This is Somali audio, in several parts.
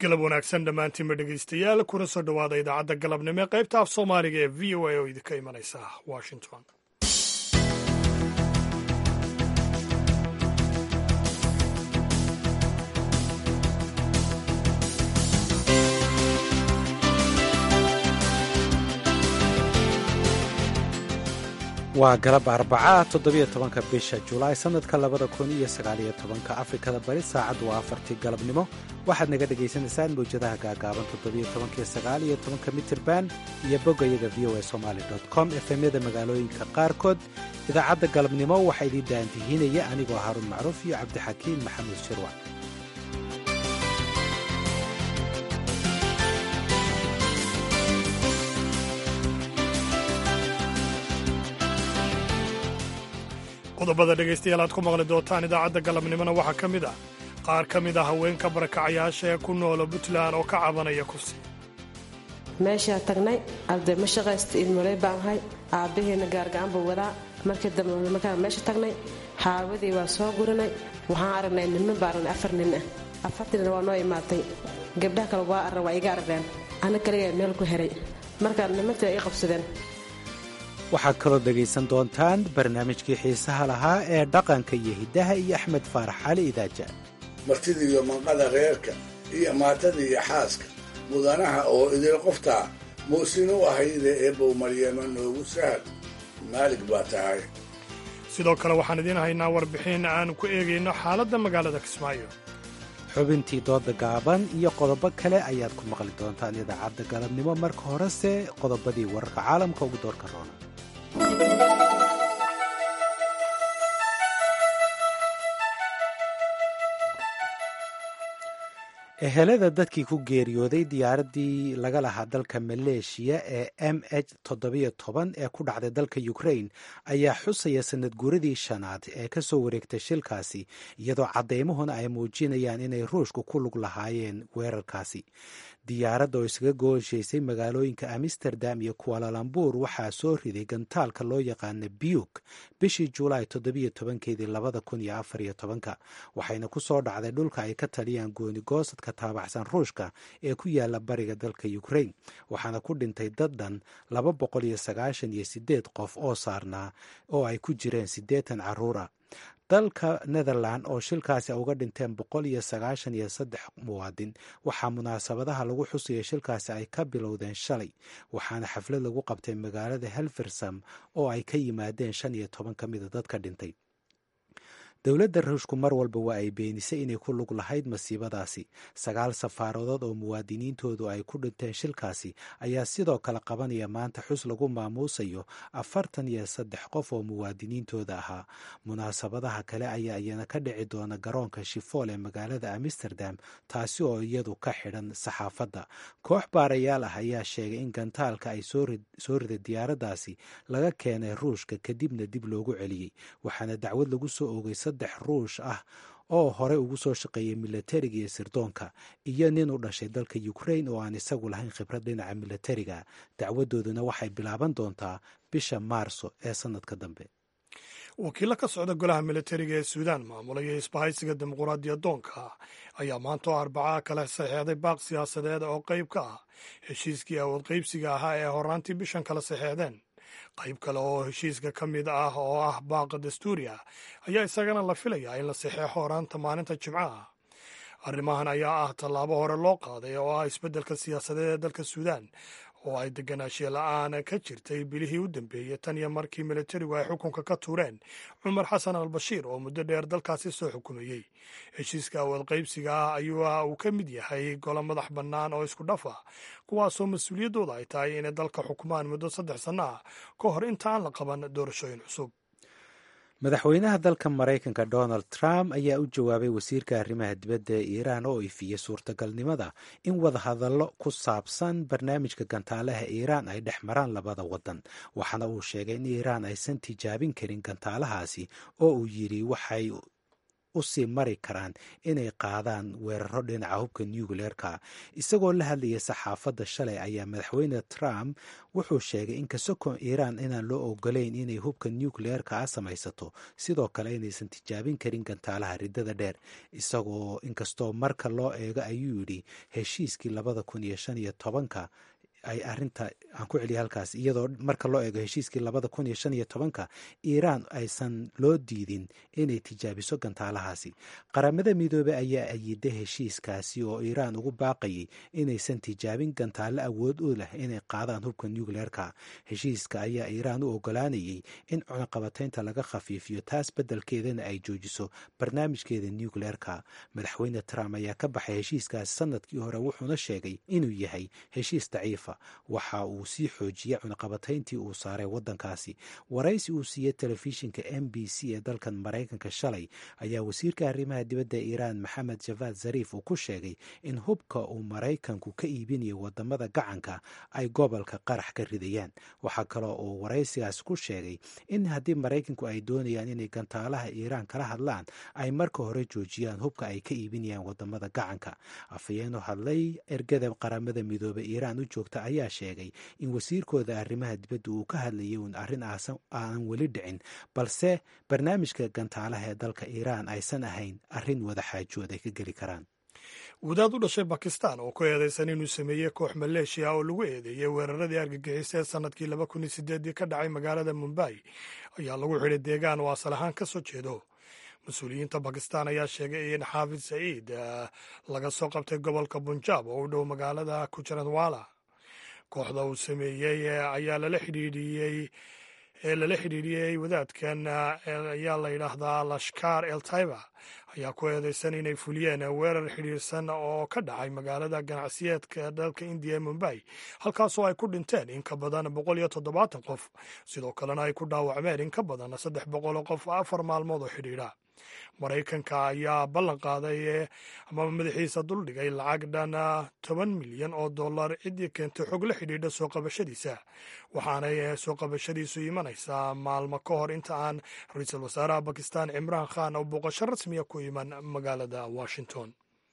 galab wanaagsan dhammaantiinba dhegaystayaal kuna soo dhowaada idaacadda galabnimo ee qaybta af soomaaliga ee v o a oo idinka imanaysa washington waa galab arbaca toddobiyo tobanka bisha julaay sannadka labada kun iyo sagaaliyo tobanka afrikada bari saacaddu waa afartii galabnimo waxaad naga dhagaysanaysaan mawjadaha gaagaaban toddobiyo tobankiyo sagaaliyo tobanka mitirban iyo boggayaga v o a somaali com efemyada magaalooyinka qaarkood idaacadda galabnimo waxaa idiin daantihiinaya anigoo haruun macruuf iyo cabdixakiin maxamuud shirwac qodobada dhegaystayaal aad ku maqli doontaan idaacadda galabnimona waxaa ka mid ah qaar ka mid a haweenka barakacayaasha ee ku noola puntland oo ka cabanaya kursi meeshaa tagnay arday ma shaqaysta ilmoley baan ahay aabbaheena gaargacan buu wadaa markii dambe markaan meesha tagnay xaawadii waa soo guranay waxaan aragnay niman baa aragnay afar nin ah afartiina waa noo imaatay gabdhaha kale waa arran waa iga arageen ana kaligaa meel ku heray markaa nimantii waa ii qabsadeen waxaad kaloo dhegaysan doontaan barnaamijkii xiisaha lahaa ee dhaqanka iyo hiddaha iyo axmed faarax cali idaaja martida iyo manqada reerka iyo maatada iyo xaaska mudanaha oo idil qoftaa muusin u ahayde eebbow maryama noogu sahal maalig baa tahay sidoo kale waxaan idiin haynaa warbixin aan ku eegayno xaaladda magaalada kismaayo xubintii dooda gaaban iyo qodobo kale ayaad ku maqli doontaan idaacadda galabnimo marka horese qodobadii wararka caalamka ugu doorka roona ehelada dadkii ku geeriyooday diyaaraddii laga lahaa dalka maleeshiya ee m h toddobiyo toban ee ku dhacday dalka ukrain ayaa xusaya sanad guuradii shanaad ee ka soo wareegtay shilkaasi iyadoo caddeymuhuna ay muujinayaan inay ruushku ku lug lahaayeen weerarkaasi diyaaradda oo isaga gooshaysay magaalooyinka amsterdam iyo kualalambuur waxaa soo riday gantaalka loo yaqaana biyuk bishii julaay toddobiyo tobankeedii labada kun iyo afar iyo tobanka waxayna ku soo dhacday dhulka ay ka taliyaan goonigoosadka taabaxsan ruushka ee ku yaala bariga dalka ukrain waxaana ku dhintay dad dhan laba boqol iyo sagaashan iyo sideed qof oo saarnaa oo ay ku jireen siddeetan carruur ah dalka netherland oo shilkaasi uga dhinteen boqol iyo sagaashan iyo saddex muwaadin waxaa munaasabadaha lagu xusaya shilkaasi ay ka bilowdeen shalay waxaana xaflad lagu qabtay magaalada helfersam oo ay ka yimaadeen shan iyo toban ka mida dadka dhintay dowladda ruushku mar walba waa ay beenisay inay ku lug lahayd masiibadaasi sagaal safaaradood oo muwaadiniintoodu ay ku dhinteen shilkaasi ayaa sidoo kale qabanaya maanta xus lagu maamuusayo afartan iyo saddex qof oo muwaadiniintooda ahaa munaasabadaha kale ayaa iyana ka dhici doona garoonka shifool ee magaalada amsterdam taasi oo iyadu ka xidhan saxaafadda koox baarayaal ah ayaa sheegay in gantaalka ay soo riday diyaaraddaasi laga keenay ruushka kadibna dib loogu celiyey waxaana dacwad lagu soo oogay saddex ruush ah oo horey ugu soo shaqeeyay milatariga iyo sirdoonka iyo nin u dhashay dalka ukrain oo aan isagu lahayn khibrad dhinaca milatariga dacwadooduna waxay bilaaban doontaa bisha maarso ee sannadka dambe wakiilla ka socda golaha milatariga ee suudaan maamulaya isbahaysiga dimuquraadiya doonka ayaa maanta oo arbacaa kala saxeexday baaq siyaasadeed oo qayb ka ah heshiiskii awood qaybsiga ahaa ee horaantii bishan kala saxeexdeen qayb kale oo heshiiska ka mid ah oo ah baaqa dastuuri ah ayaa isagana la filayaa in la saxeexo horaanta maalinta jimcaha arrimahan ayaa ah tallaabo hore loo qaaday oo ah isbeddelka siyaasadeed ee dalka suudaan oo ay deganaanshiye la-aan ka jirtay bilihii u dambeeyey tan iyo markii militarigu ay xukunka ka tuureen cumar xasan al bashiir oo muddo dheer dalkaasi soo xukumayey heshiiska awood qaybsiga ah ayuu uu ka mid yahay golo madax bannaan oo isku dhaf ah kuwaasoo mas-uuliyaddooda ay tahay inay dalka xukumaan muddo saddex sanno ah ka hor inta aan la qaban doorashooyin cusub madaxweynaha dalka maraykanka donald trump ayaa u jawaabay wasiirka arrimaha dibadda ee iiraan oo ifiyey suurtagalnimada in wadahadallo ku saabsan barnaamijka gantaalaha iiraan ay dhex maraan labada waddan waxaana uu sheegay in iiraan aysan tijaabin karin gantaalahaasi oo uu yidhi waxay usii mari karaan inay qaadaan weeraro dhinaca hubka nucleerka isagoo la hadlayay saxaafadda shalay ayaa madaxweyne trump wuxuu sheegay in kasoko iiraan inaan loo ogolayn inay hubka nucleerka a samaysato sidoo kale inaysan tijaabin karin gantaalaha riddada dheer isagoo inkastoo marka loo eego ayuu yidhi heshiiskii labada kun iyo shan iyo tobanka ay arinta aan ku celiya halkaas iyadoo marka loo eego heshiiskii labada kun iyo shan iyo tobanka iiraan aysan loo diidin inay tijaabiso gantaalahaasi qaramada midoobey ayaa ayiday heshiiskaasi oo iiraan ugu baaqayay inaysan tijaabin gantaalo awood u leh inay qaadaan hubka nucleerka heshiiska ayaa iiraan u ogolaanayay in cunaqabataynta laga khafiifiyo taas beddelkeedana ay joojiso barnaamijkeeda nucleerka madaxweyne trump ayaa ka baxay heshiiskaasi sanadkii hore wuxuuna sheegay inuu yahay heshiis daciifa waxa uu sii xoojiyey cunaqabatayntii uu saaray waddankaasi waraysi uu siiyey telefishinka m b c ee dalkan maraykanka shalay ayaa wasiirka arrimaha dibadda iiraan maxamed javad zariif uu ku sheegay in hubka uu maraykanku ka iibinayo wadamada gacanka ay gobolka qarax ka ridayaan waxaa kaloo uu waraysigaas ku sheegay in haddii maraykanku ay doonayaan inay gantaalaha iiraan kala hadlaan ay marka hore joojiyaan hubka ay ka iibinayaan wadamada gacanka afhayeenu hadlay ergada qaramada midoobey iiraan u joogta ayaa sheegay in wasiirkooda arrimaha dibadda uu ka hadlayay uun arrin aanan weli dhicin balse barnaamijka gantaalaha ee dalka iiraan aysan ahayn arrin wada xaajood ay ka geli karaan wadaad u dhashay bakistan oo ku eedeysan inuu sameeyey koox maleeshiya oo lagu eedeeyey weeraradii argagixisa ee sannadkii laba kun iyo sideedii ka dhacay magaalada mumbai ayaa lagu xidhay deegaan oo asal ahaan ka soo jeedo mas-uuliyiinta bakistan ayaa sheegay in xaafid saciid laga soo qabtay gobolka bunjaab oo u dhow magaalada kujaranwala kooxda uu sameeyey ayaa lala xidhiidhiyey ee lala xidhiidhiyey wadaadkan ayaa la yidhaahdaa lashkar el taiba ayaa ku eedeysan inay fuliyeen weerar xidhiirsan oo ka dhacay magaalada ganacsiyeedka dalka indiya ee mumbai halkaasoo ay ku dhinteen in ka badan boqol iyo toddobaatan qof sidoo kalena ay ku dhaawacmeen in ka badan saddex boqol qof afar maalmood oo xidhiidha maraykanka ayaa ballan qaaday amaba madaxiisa duldhigay lacag dhan toban milyan oo dollar ciddii keentay xog la xidhiidha soo qabashadiisa waxaanay soo qabashadiisu imanaysaa maalmo ka hor inta aan ra-iisul wasaaraha bakistan cimraan khan oo booqasho rasmiya ku iman magaalada washington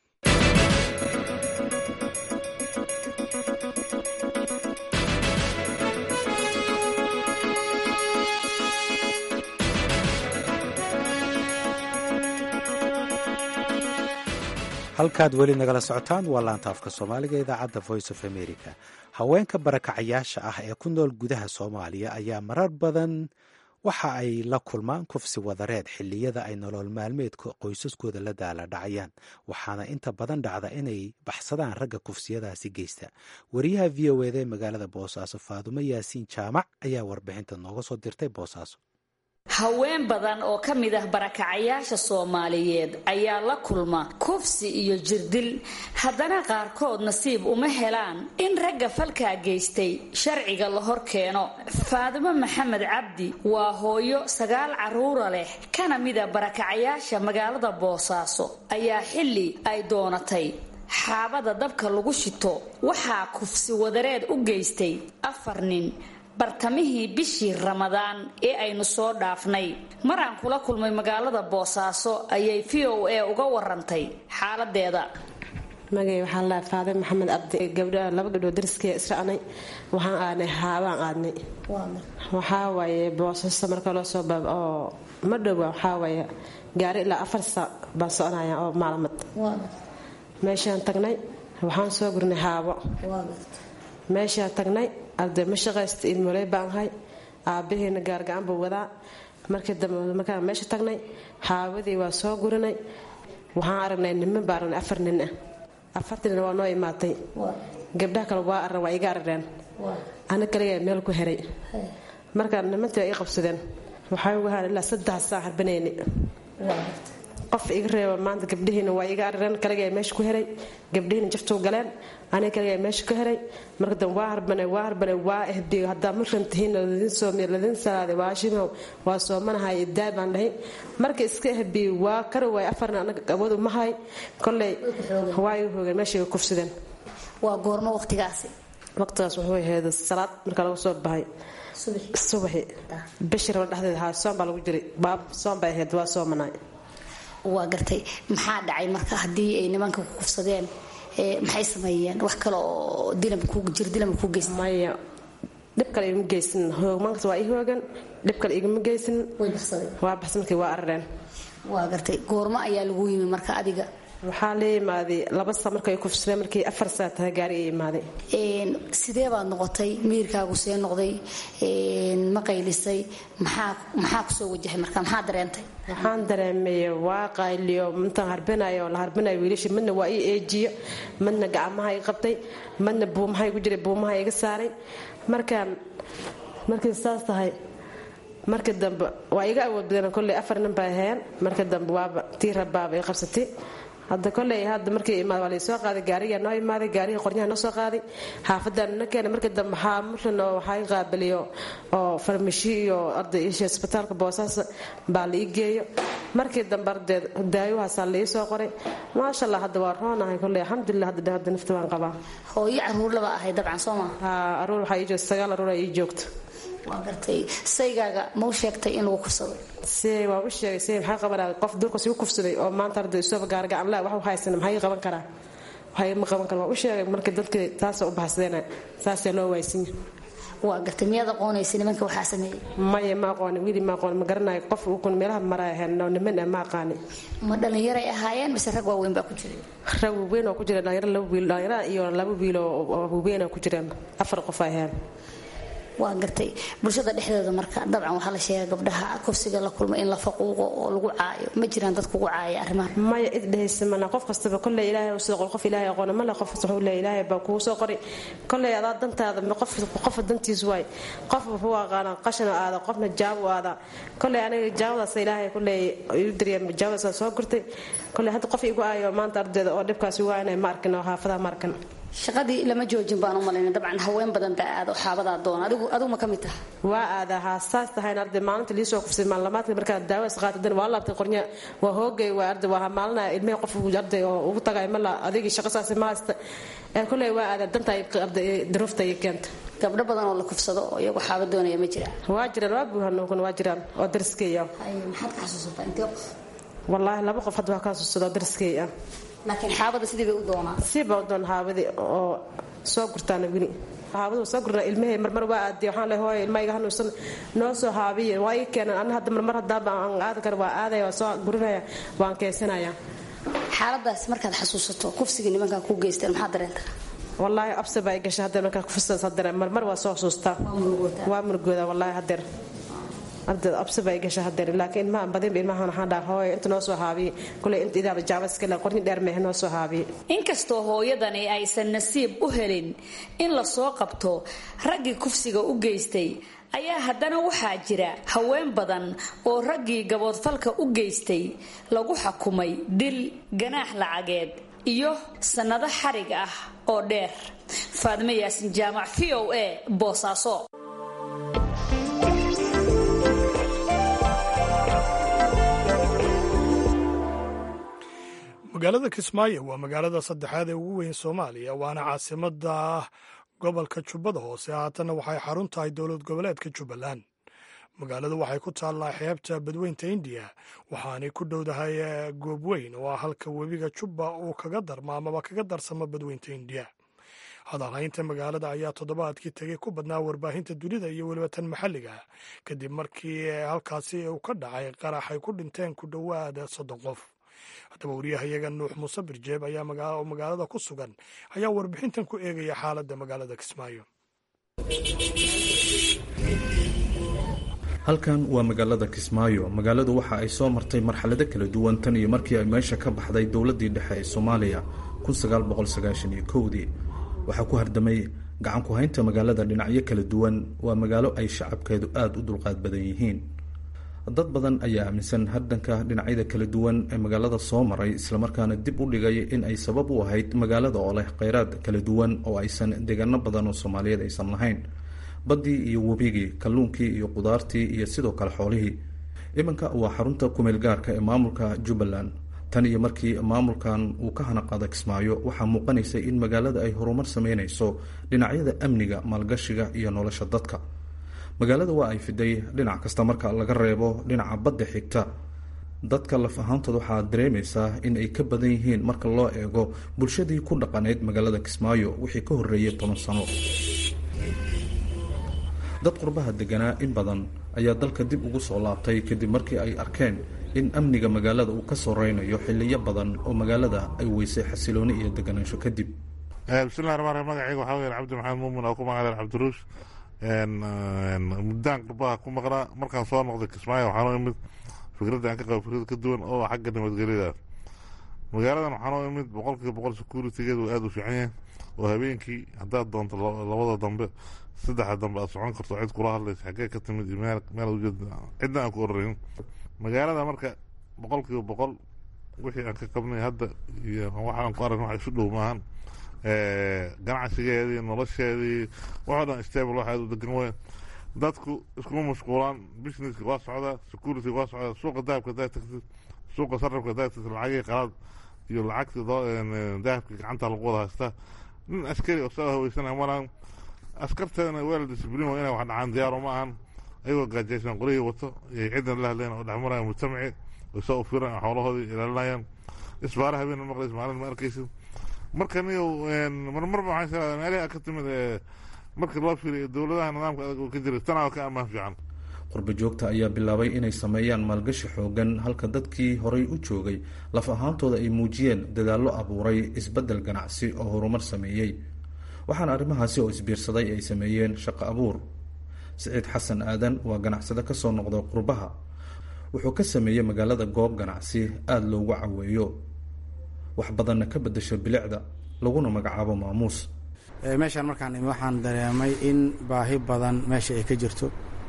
halkaad weli nagala socotaan waa laantaafka soomaaliga idaacadda voice of america haweenka barakacayaasha ah ee ku nool gudaha soomaaliya ayaa marar badan waxa ay la kulmaan kufsi wadareed xilliyada ay nolol maalmeedka qoysaskooda la daala dhacayaan waxaana inta badan dhacda inay baxsadaan ragga kufsiyadaasi geysta wariyaha v o eda ee magaalada boosaaso faadumo yaasiin jaamac ayaa warbixinta nooga soo dirtay boosaaso haween badan oo ka mid ah barakacayaasha soomaaliyeed ayaa la kulma kufsi iyo jirdil haddana qaarkood nasiib uma helaan in ragga falkaa geystay sharciga la hor keeno faadimo maxamed cabdi waa hooyo sagaal carruura leh kana mida barakacayaasha magaalada boosaaso ayaa xilli ay doonatay xaabada dabka lagu shito waxaa kufsi wadareed u geystay afar nin bartamihii bishii ramadaan ee aynu soo dhaafnay maraan kula kulmay magaalada boosaaso ayay v o a uga warantay xaaladeeda magay waxaan laha faade maxamed cabdi gabdha laba gabdhood dariskee isracnay waxaan aadnay haabaan aadnay waxaa waaye boosaaso marka loo soo baab oo ma dhowa waxaa waaye gaari ilaa afar saac baan soconaya oo maalamad meeshaan tagnay waxaan soo gurnay haabo meeshaan tagnay arday ma shaqaysta ilmoley baan ahay aabbaheena gaargacan buu wadaa markii dambe markaan meesha tagnay haawadii waa soo gurinay waxaan aragnay niman baa aragnay afar nin ah afartii nin waa noo imaatay gabdhaha kale waa arran waa iga arareen ana kaligaa meel ku heray markaa nimantii waa ii qabsadeen waxaa ugu haan ilaa saddex saan harbanayni qof iga reeba maanta gabdhihiina waa iga arareen kaligaa meesha ku heray gabdhihiina jaftuu galeen aniga kaligaa meesha ku heray marka dambe waa harbanay waa harbanay waa ehbiyo haddaa markan tihiin ladin soomiy ladin salaaday waa shimow waa soomanahay idaay baan dhahay marka iska ehbiyo waa kari waay afarna anaga awood uma hay kolley waa iga hoogeen meesha iga kufsadeen waa goormo waqtigaasi waqtigaas wuxuu ahayd salaad marka lagu soo baxay subaxi bishii raba dhexdeeda haa soom baa lagu jiray baab soom bay ahayd waa soomanaay waa gartay maxaa dhacay marka haddii ay nimanka ku kufsadeen maxay sameeyeen wax kale oo jir dilama ku geysta maya dhib kale igama geysan hoogmaankas waa ii hoogan dhib kale igama geysan way baxsadeen waa baxsa markii waa arareen waa gartay goormo ayaa lagu yimi marka adiga waxaa la imaaday laba saa markay kufsadeen markii afar saa tahay gaari ay imaaday sidee baad noqotay miirkaagu see noqday ma qaylisay maxaa maxaa kusoo wajahay marka maxaa dareentay waxaan dareemay waa qayliyo intaan harbinayo la harbinayo wiilasha midna waa ii eejiyo midna gacmaha i qabtay midna buumaha igu jiray buumaha iga saaray markaan markay saas tahay marka dambe waa iga awood badan kolley afar nin bay aheen marka dambe waaba tii rabaaba i qabsatay hadda koley hadda markii imaad waa laysoo qaaday gaarigaa noo imaaday gaarihii qoryaha noo soo qaaday xaafadaan na keenay markii dambe waxaa muxlin oo waxaa i qaabiliyo oo farmashi iyo arday isha isbitaalka boosaas baa la ii geeyo markii dambe ardeed daayuhaasaa la ii soo qoray maasha allah hadda waa roonahay koley alxamdulilah hadda hadda nafta waan qabaa hooyo caruur laba ahay dabcan soo maa haa aruur waxaa ii joogta sagaal aruur aa ii joogta waa gartay saygaaga mau sheegtay in lagu kufsaday se waa u sheegay se maxaa qabanaa qof durkas igu kufsaday oo maanta arday isooba gaargacan la wax haysan maxaa ii qaban karaa waxay ma qaban kara waa u sheegay marka dadka taasa u baxsadeen saasaa loo waaysinya waa gartay miyaad aqoonaysa nimanka waxaa sameeyey maya ma aqooni wili ma aqooni ma garanayo qof ukun meelaha maraa ahayn oo niman ah ma aqaani ma dhallinyaray ahaayeen mise rag waaweyn baa ku jiray rag waaweyn oo ku jira dhalinyaro laba wiil dhalinyaro iyo laba wiil oo waaweyn oo ku jiraan afar qof ay ahayn waa gartay bulshada dhexdeeda marka dabcan waxaa la sheega gabdhaha kufsiga la kulma in la faquuqo oo lagu caayo ma jiraan dad kugu caaya arrimaha maya id dhehaysa mana qof kastaba kolley ilaahay u soo qor qof ilaahay aqoona male qof kasta wuxuu leeyahay ilaahay baa kugu soo qoray kolley adaa dantaada qof qofa dantiis waay qof wuxuu aqaana qashana aada qofna jaabo aada kolley aniga jaawadaas ilaahay kolley iu dariya jaawadaas soo gurtay kolley hadda qof igu aayo maanta ardayda oo dhibkaasi waa inay ma arkin oo xaafadaha ma arkin shaqadii lama joojin baan u malayna dabcan haween badan baa aada xaabadaa doona adigu adigu ma ka mid taha waa aadaa haa saas tahayn arday maalinta liisoo kufsay maalamaadka markaa daawas qaatadan waa laabtay qornya waa hoogay waa arday waa maalinaya ilmihii qof arday oo ugu tagay mala adigii shaqo saasi ma haysta ee kolley waa aadaa danta arday daruufta iyo keenta gabdho badan oo la kufsado oo iyagu xaaba doonaya ma jiraan waa jiraan waa buuhanokun waa jiraan oo dariskeeya maxaad ka xasuusataa intee qof wallaahi laba qof hadda waa ka xasuusada oo dariskeeya laakiin xaabada sidii bay u doonaa siba u doon xaabadii oo soo gurtaana weli xaabadu soo gurna ilmahey marmar waa aadiy waxaan leeyahay hooyo ilmaha iga hanuunsan noo soo haabiye waa ii keenan anna hadda marmar haddaaba aan aadan kara waa aadaya waa soo gurinaya waan keensanaya xaaladaas markaad xasuusato kufsiga nimankan ku geysteen maxaa dareenta wallaahi abse baa i gashay haddeer markaa kufisadaas haddeer marmar waa soo xasuustaa waa murugooda wallaahi haddeer ardeed abse baa i gashay haddeer laakiin ilmaha badinba ilmahan waxaan dhaha hooyo inta noo soo haabiye kuley inta idaaba jaabaska le qorni dheer mehe noo soo haabiye inkastoo hooyadani aysan nasiib u helin in la soo qabto raggii kufsiga u geystay ayaa haddana waxaa jira haween badan oo raggii gaboodfalka u geystay lagu xukumay dil ganaax lacageed iyo sannado xarig ah oo dheer faadime yaasin jaamac v o a boosaaso magaalada kismaayo waa magaalada saddexaad ee ugu weyn soomaaliya waana caasimada gobolka jubbada hoose haatanna waxay xarun tahay dowlad goboleedka jubbaland magaaladu waxay ku taallaa xeebta badweynta indiya waxaanay ku dhowdahay goob weyn oo ah halka webiga jubba uu kaga darma amaba kaga darsamo badweynta indiya hadalhaynta magaalada ayaa toddobaadkii tegey ku badnaa warbaahinta dunida iyo weliba tan maxalliga kadib markii halkaasi uu ka dhacay qarax ay ku dhinteen ku dhowaada soddon qof haddaba wariyahayaga nuux muuse birjeeb ayaa magaalada ku sugan ayaa warbixintan ku eegaya xaaladda magaalada kismaayo halkan waa magaalada kismaayo magaaladu waxa ay soo martay marxalado kala duwan tan iyo markii ay meesha ka baxday dowladdii dhexe ee soomaaliya dii waxaa ku hardamay gacan ku haynta magaalada dhinacyo kala duwan waa magaalo ay shacabkeedu aada u dulqaad badan yihiin dad badan ayaa aaminsan hardanka dhinacyada kala duwan ee magaalada soo maray islamarkaana dib u dhigay in ay sabab u ahayd magaalada oo leh kheyraad kala duwan oo aysan deegaano badan oo soomaaliyeed aysan lahayn baddii iyo webigii kalluunkii iyo qudaartii iyo sidoo kale xoolihii iminka waa xarunta kumeel gaarka ee maamulka jubbaland tan iyo markii maamulkan uu ka hanaqaada kismaayo waxaa muuqanaysay in magaalada ay horumar sameynayso dhinacyada amniga maalgashiga iyo nolosha dadka magaalada waa ay fiday dhinac kasta marka laga reebo dhinaca badda xigta dadka laf ahaantooda waxaa dareemaysaa in ay ka badan yihiin marka loo eego bulshadii ku dhaqanayd magaalada kismaayo wixii ka horreeyay toban sano dad qurbaha deganaa in badan ayaa dalka dib ugu soo laabtay kadib markii ay arkeen in amniga magaalada uu ka soreynayo xiliyo badan oo magaalada ay weysay xasilooni iyo deganaansho kadib bismillahi ramaan rahiim magacayga waxaa weyan cabdi maxamed muumin oo ku magacadan cabdiruush muddaan qurbaha ku maqnaa markaan soo noqday kismaayo waxaanoo imid fikradda aan ka qabo fikrad ka duwan oo xagga nabadgelyada magaaladan waxaanoo imid boqolkiiba boqol securitigeedu aada u fiican yahay oo habeenkii haddaad doonto labada dambe saddexda dambe aad socon karto cid kula hadlaysa xaggee ka timid iyo meel meel ujeeda cidna aan ku orarin magaalada marka boqolkiiba boqol wixii aan ka qabnay hadda iyo waxaan ku aragn wax isu dhow maahan ganacsigeedii nolosheedii waxoo dhan stable wax aad u degan weyn dadku iskuma mashquulaan businesska waa socdaa security waa socdaa suuqa dahabka hadaad tagtid suuqa sarrafka hadaad tagtid lacagii qalaad iyo lacagta dahabka gacanta lagu wada haystaa nin askari oo soo haweysanaya malaan askarteedana weel discibliin waa inay wax dhacaan diyaaro ma ahan ayagoo gaajaysan qorihii wato iyo ciddan la hadleen oo dhexmaraya mujtamaci oo soo ufiran xoolahoodii ilaalinayaan isbaara habeen maqlays maalin ma arkaysid marka niyow marmarba waxaan sheegaa meelaha ka timid marka loo fiiriyo dowladaha nidaamka adag oo ka jiray tanaa ka ammaan fiican qurba joogta ayaa bilaabay inay sameeyaan maalgashi xoogan halka dadkii horay u joogay laf ahaantooda ay muujiyeen dadaallo abuuray isbeddel ganacsi oo horumar sameeyey waxaana arrimahaasi oo isbiirsaday ay sameeyeen shaqo abuur siciid xasan aadan waa ganacsade ka soo noqday qurbaha wuxuu ka sameeyey magaalada goob ganacsi aada loogu caweeyo wax badanna ka beddesho bilicda laguna magacaabo maamuus meeshaan markaan imi waxaan dareemay in baahi badan meesha ay ka jirto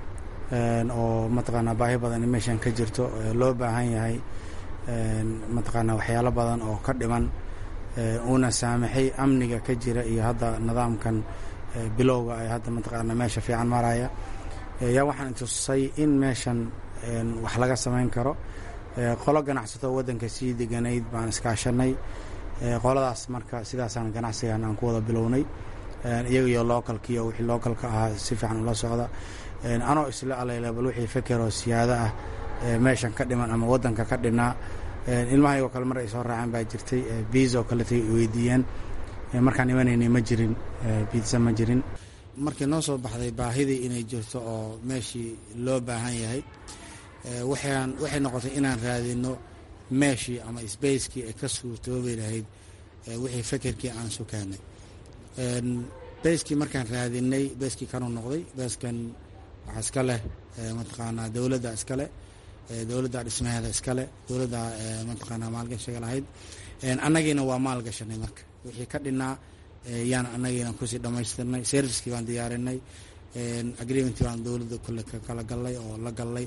oo mataqaanaa baahi badan in meeshaan ka jirto loo baahan yahay mataqaanaa waxyaalo badan oo ka dhiman uuna saamaxay amniga ka jira iyo hadda nidaamkan bilowga ay hadda mataqaanaa meesha fiican maraya yaa waxaan tusay in meeshan wax laga samayn karo qolo ganacsato waddanka sii deganayd baan iskaashanay qoladaas marka sidaasaan ganacsigan aan ku wada bilownay iyaga iyo localkiiyo wixii localka ahaa si fiican ula socda anoo isla alaylabal wixii fekeroo siyaado ah meeshan ka dhiman ama waddanka ka dhinaa ilmahayoo kale mar ay soo raaceen baa jirtay biisa oo kaletay weydiiyeen markaan imanaynay ma jirin biisa ma jirin markii noo soo baxday baahidii inay jirto oo meeshii loo baahan yahay waxaan waxay noqotay inaan raadino meeshii ama sbacekii ay ka suurtoobi lahayd wixii fekerkii aan sukaanay beskii markaan raadinay beskii kanuu noqday beskan waxaa iska leh mataqaanaa dowladda iska leh dowladda dhismaheeda iska leh dowladda mataqaanaa maalgashiga lahayd annagiina waa maalgashanay marka wixii ka dhinaa yaan annagiina kusii dhammaystirnay servicekii baan diyaarinay agreementii baan dowladda kule ka kala gallay oo la gallay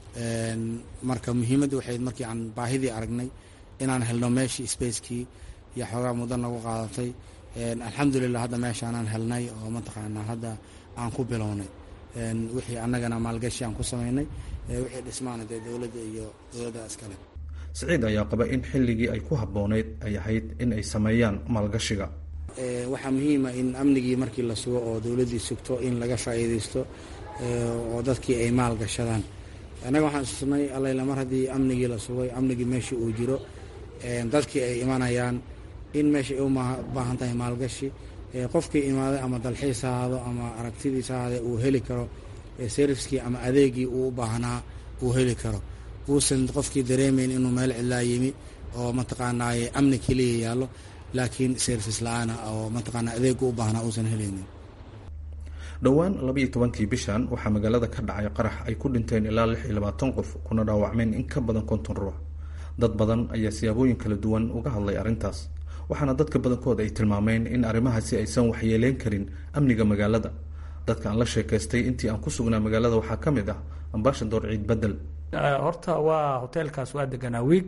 marka muhiimadda waxay markii aan baahidii aragnay inaan helno meeshii spacekii iyo xoogaa muddo nagu qaadatay alxamdulilah hadda meeshaanaan helnay oo mataqaanaa hadda aan ku bilownay wixii annagana maalgashi aan ku samaynay wixii dhismaana dee dowladda iyo dowladda iskale siciid ayaa qaba in xilligii ay ku habboonayd ay ahayd in ay sameeyaan maalgashiga waxaa muhiima in amnigii markii la sugo oo dowladdii sugto in laga faa'iidaysto oo dadkii ay maal gashadaan annaga waxaan isnay allayla mar haddii amnigii la sugay amnigii meeshii uu jiro dadkii ay imanayaan in meesha ay u baahan tahay maalgashi qofkii imaaday ama dalxiis ahaado ama aragtidiis ahaade uu heli karo serviskii ama adeegii uu u baahnaa uu heli karo uusan qofkii dareemayn inuu meel cidlaa yimi oo mataqaanaa amni keliya yaallo laakiin service la-aana oo mataqaanaa adeegu u baahnaa uusan helaynin dhowaan labaiyo tobankii bishan waxaa magaalada ka dhacay qarax ay ku dhinteen ilaa lix iyo labaatan qof kuna dhaawacmeen in ka badan konton ruux dad badan ayaa siyaabooyin kala duwan uga hadlay arrintaas waxaana dadka badankood ay tilmaameen in arrimahaasi aysan waxyeeleyn karin amniga magaalada dadka aan la sheekaystay intii aan ku sugnaa magaalada waxaa ka mid ah ambashador ciid bedel horta waa hoteelkaas waa deganaa wiig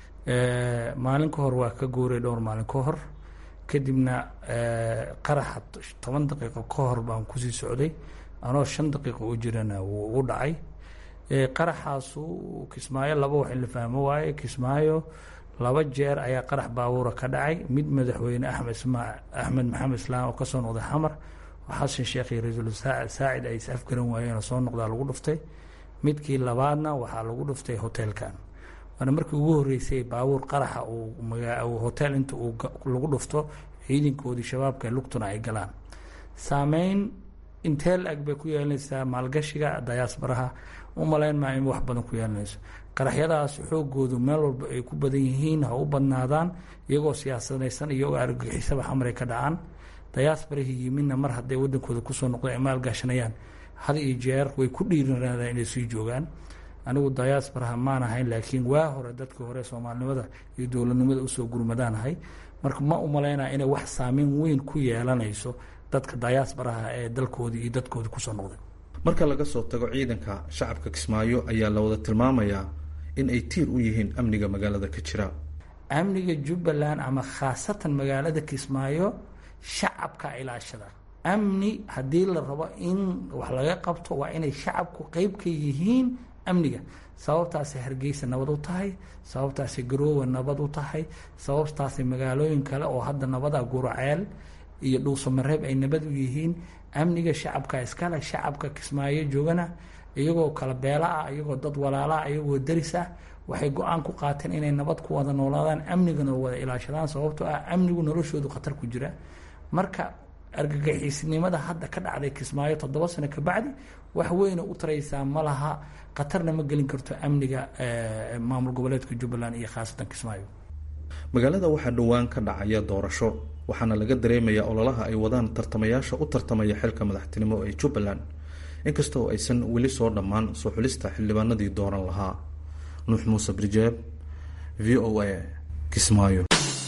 maalin ka hor waa ka guuray dhowr maalin ka hor kadibna qaraxa toban daqiiqo ka hor baan kusii socday anoo shan daqiiqo u jirana wuu ugu dhacay qaraxaasu kismaayo laba wax in la fahmo waaye kismaayo laba jeer ayaa qarax baabuura ka dhacay mid madaxweyne axmed ismaa axmed maxamed islaam oo kasoo noqday xamar xasan sheekh iyo ra-iisul saacid ay is afgaran waayeenoo soo noqdaa lagu dhuftay midkii labaadna waxaa lagu dhuftay hoteelkan waana markii ugu horreysay baabuur qaraxa uu hotel inta uu lagu dhufto ciidankoodii shabaabka lugtuna ay galaan saameyn intee la-eg bay ku yeelanaysaa maalgashiga dayaasbaraha u malayn maa in wax badan ku yeelanayso qaraxyadaas xoogoodu meel walba ay ku badan yihiin ha u badnaadaan iyagoo siyaasadaysan iyagoo argagixisaba xamray ka dhacaan dayaasbarahii yimidna mar hadday wadankooda kusoo noqdeen ay maalgashanayaan had iyo jeer way ku dhiiranaadaan inay sii joogaan anigu dayaasbaraha maan ahayn laakiin waa hore dadkii hore soomaalinimada iyo dowladnimada usoo gurmadaanahay marka ma u malaynaya inay wax saameyn weyn ku yeelanayso dadka dayaasbaraha ee dalkoodii iyo dadkoodii kusoo noqday marka laga soo tago ciidanka shacabka kismaayo ayaa la wada tilmaamayaa in ay tiir u yihiin amniga magaalada ka jira amniga jubbaland ama khaasatan magaalada kismaayo shacabka ilaashada amni haddii la rabo in wax laga qabto waa inay shacabku qeyb ka yihiin amniga sababtaasay hargeysa nabad u tahay sababtaasay garoowe nabad u tahay sababtaasay magaalooyin kale oo hadda nabada guraceel iyo dhuusamareeb ay nabad u yihiin amniga shacabka iskale shacabka kismaayo joogana iyagoo kala beela ah iyagoo dad walaalaah iyagoo daris ah waxay go-aan ku qaateen inay nabad ku wada noolaadaan amnigana wada ilaashadaan sababtoo ah amnigu noloshoodu khatar ku jira marka argagixisnimada hadda ka dhacday kismaayo toddoba sano kabacdi wax weyna u taraysaa ma laha khatarna ma gelin karto amniga maamul goboleedka jubbaland iyo khaasatan kismaayo magaalada waxaa dhowaan ka dhacaya doorasho waxaana laga dareemayaa ololaha ay wadaan tartamayaasha u tartamaya xilka madaxtinimo ee jubbaland inkastoo aysan weli soo dhammaan soo xulista xildhibaanadii dooran lahaa nuux muuse birjeeb v o a kismaayo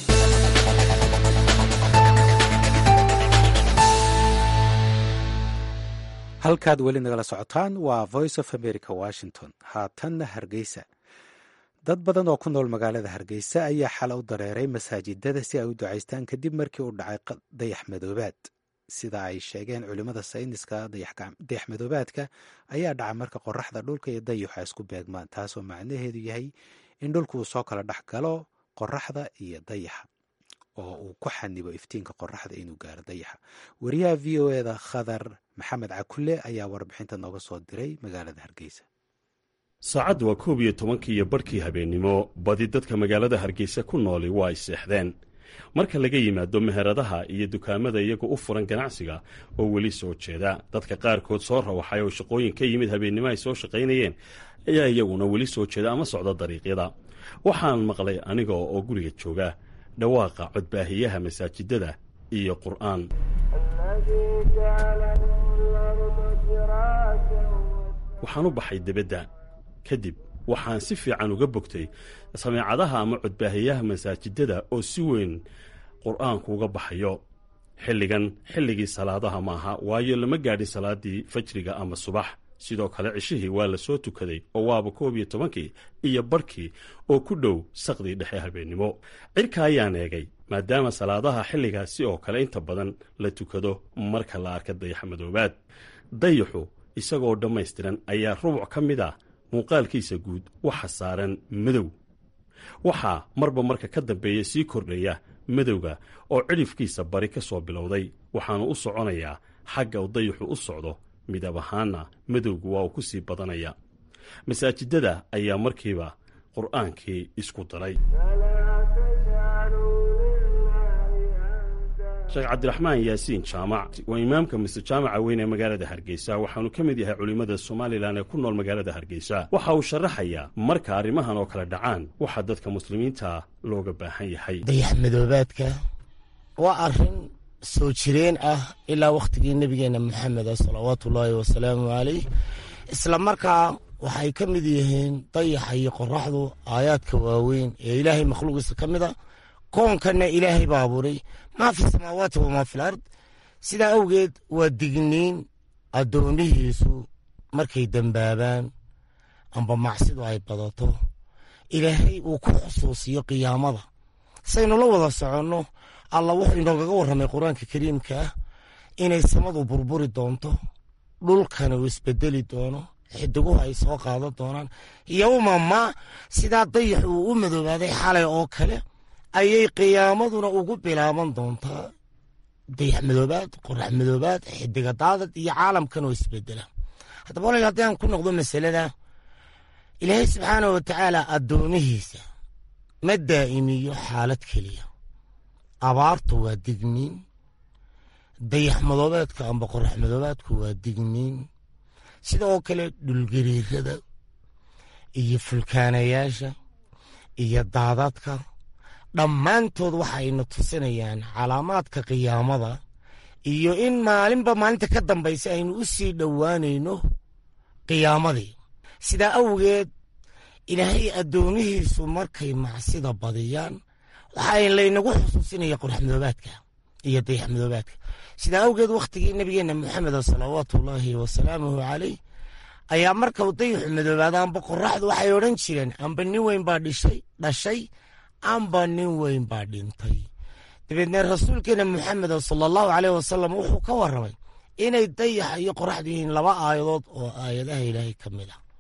halkaad weli nagala socotaan waa voice of america washington haatanna hargeysa dad badan oo ku nool magaalada hargeysa ayaa xala u dareeray masaajidada si ay u ducaystaan kadib markii uu dhacay dayax madoobaad sida ay sheegeen culimmada sayniska dayax madoobaadka ayaa dhaca marka qoraxda dhulka iyo dayaxa isku beegmaan taasoo macnaheedu yahay in dhulku uu soo kala dhex galo qoraxda iyo dayaxa oo uu ku xanibo iftiinka qoraxda inuu gaaro dayaxa wariyaha v o eda khadar maxamed cakulle ayaa warbixinta nooga soo diray magaalada hargeysa saacaddu waa koob iyo tobankii iyo barhkii habeennimo badi dadka magaalada hargeysa ku nooli waa ay seexdeen marka laga yimaado meheradaha iyo dukaamada iyagu u furan ganacsiga oo weli soo jeeda dadka qaarkood soo rawaxay oo shaqooyin ka yimid habeennimo ay soo shaqaynayeen ayaa iyaguna weli soo jeeda ama socda dariiqyada waxaan maqlay aniga oo guriga jooga dhawaaqa codbaahiyaha masaajidada iyo qur'aan waxaan u baxay debadda kadib waxaan si fiican uga bogtay sameecadaha ama codbaahiyaha masaajidada oo si weyn qur'aanku uga baxayo xilligan xilligii salaadaha maaha waayo lama gaadhin salaaddii fajriga ama subax sidoo kale cishihii waa la soo tukaday oo waaba koob iyo tobankii iyo barhkii oo ku dhow saqdii dhexe habeennimo cirka ayaan eegay maadaama salaadaha xilligaasi oo kale inta badan la tukado marka la arka dayax madoobaad dayaxu isagoo dhammaystiran ayaa rubuc ka mid ah muuqaalkiisa guud waxa saaran madow waxaa marba marka ka dambeeya sii kordhaya madowga oo cidhifkiisa bari ka soo bilowday waxaanu u soconayaa xagga u dayaxu u socdo midab ahaanna madowgu waa uu ku sii badanaya masaajidada ayaa markiiba qur'aankii isku daray sheekh cabdiraxmaan yaasiin jaamac waa imaamka mise jaamaca weyn ee magaalada hargeysa waxaanu ka mid yahay culimmada somalilan ee ku nool magaalada hargeysa waxa uu sharaxayaa marka arrimahan oo kale dhacaan waxaa dadka muslimiinta looga baahan yahay dayax madoobaadka waa arrin soo jireen ah ilaa wakhtigii nebigeenna maxameda salawaatu ullaahi wasalaamu caleyh isla markaa waxay ka mid yihiin dayaxa iyo qoraxdu aayaadka waaweyn ee ilaahay makhluuqiisa ka mid a koonkanna ilaahay baa abuuray maa fi samaawaati wamaa fi lard sidaa awgeed waa digniin addoomihiisu markay dembaabaan amba macsidu ay badato ilaahay uu ku xusuusiyo qiyaamada saynu la wada soconno alla wuxuu inoogaga warramay qur-aanka kariimka ah inay samadu burburi doonto dhulkana uu isbedeli doono xidiguhu ay soo qaadan doonaan yowma ma sidaa dayax uu u madoobaaday xalay oo kale ayay qiyaamaduna ugu bilaaban doontaa dayax madoobaad qorax madoobaad xidiga daadad iyo caalamkan oo isbedela haddaba walaal haddii aan ku noqdo masalada ilaahay subxaanah wa tacaala addoomihiisa ma daa'imiyo xaalad keliya abaartu waa digniin dayax madoobeedka amba qorax madoobeedku waa digniin sidoo kale dhulgariirada iyo fulkaanayaasha iyo daadadka dhammaantood waxayna tusinayaan calaamaadka qiyaamada iyo in maalinba maalinta ka dambaysa aynu u sii dhowaanayno qiyaamadii sidaa awgeed ilaahay addoomihiisu markay macsida badiyaan waxaa laynagu xusuusinaya qoraxmadoobaadka iyo dayaxmadoobaadka sidaa awgeed wakhtigii nebigeenna moxameda salawaatuullaahi wasalaamuhu caleyh ayaa markau dayaxu madoobaada amba qoraxdu waxay odhan jireen amba nin weyn baa dhishay dhashay amba nin weyn baa dhintay dabeedna rasuulkeena moxameda sala allahu caleyh wasalam wuxuu ka warramay inay dayaxa iyo qoraxdu yihiin laba aayadood oo aayadaha ilaahay ka mid ah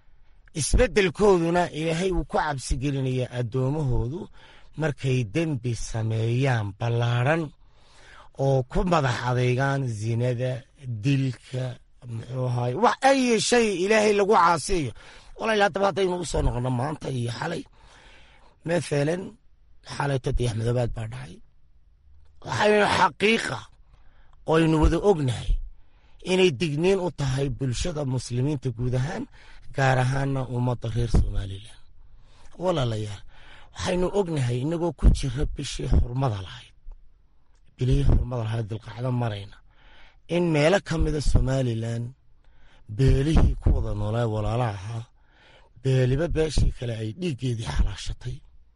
isbeddelkooduna ilaahay wuu ku cabsigelinaya addoommahoodu markay dembi sameeyaan ballaadhan oo ku madax adeygaan zinada dilka muxuu ahaay wax ay shay ilaahay lagu caasiyo walaal haddaba haddaynu u soo noqono maanta iyo xalay mathalan xalayto dayax madoobaad baa dhacay waxaynu xaqiiqa oo aynu wada ognahay inay digniin u tahay bulshada muslimiinta guud ahaan gaar ahaana ummadda reer somalilan walaalayaal waxaynu ognahay inagoo ku jira bishii xurmada lahayd bilihii xurmada lahayd dilqacdo marayna in meelo ka mida somalilan beelihii ku wada noolaa walaala ahaa beeliba beeshii kale ay dhiiggeedii xalaashatay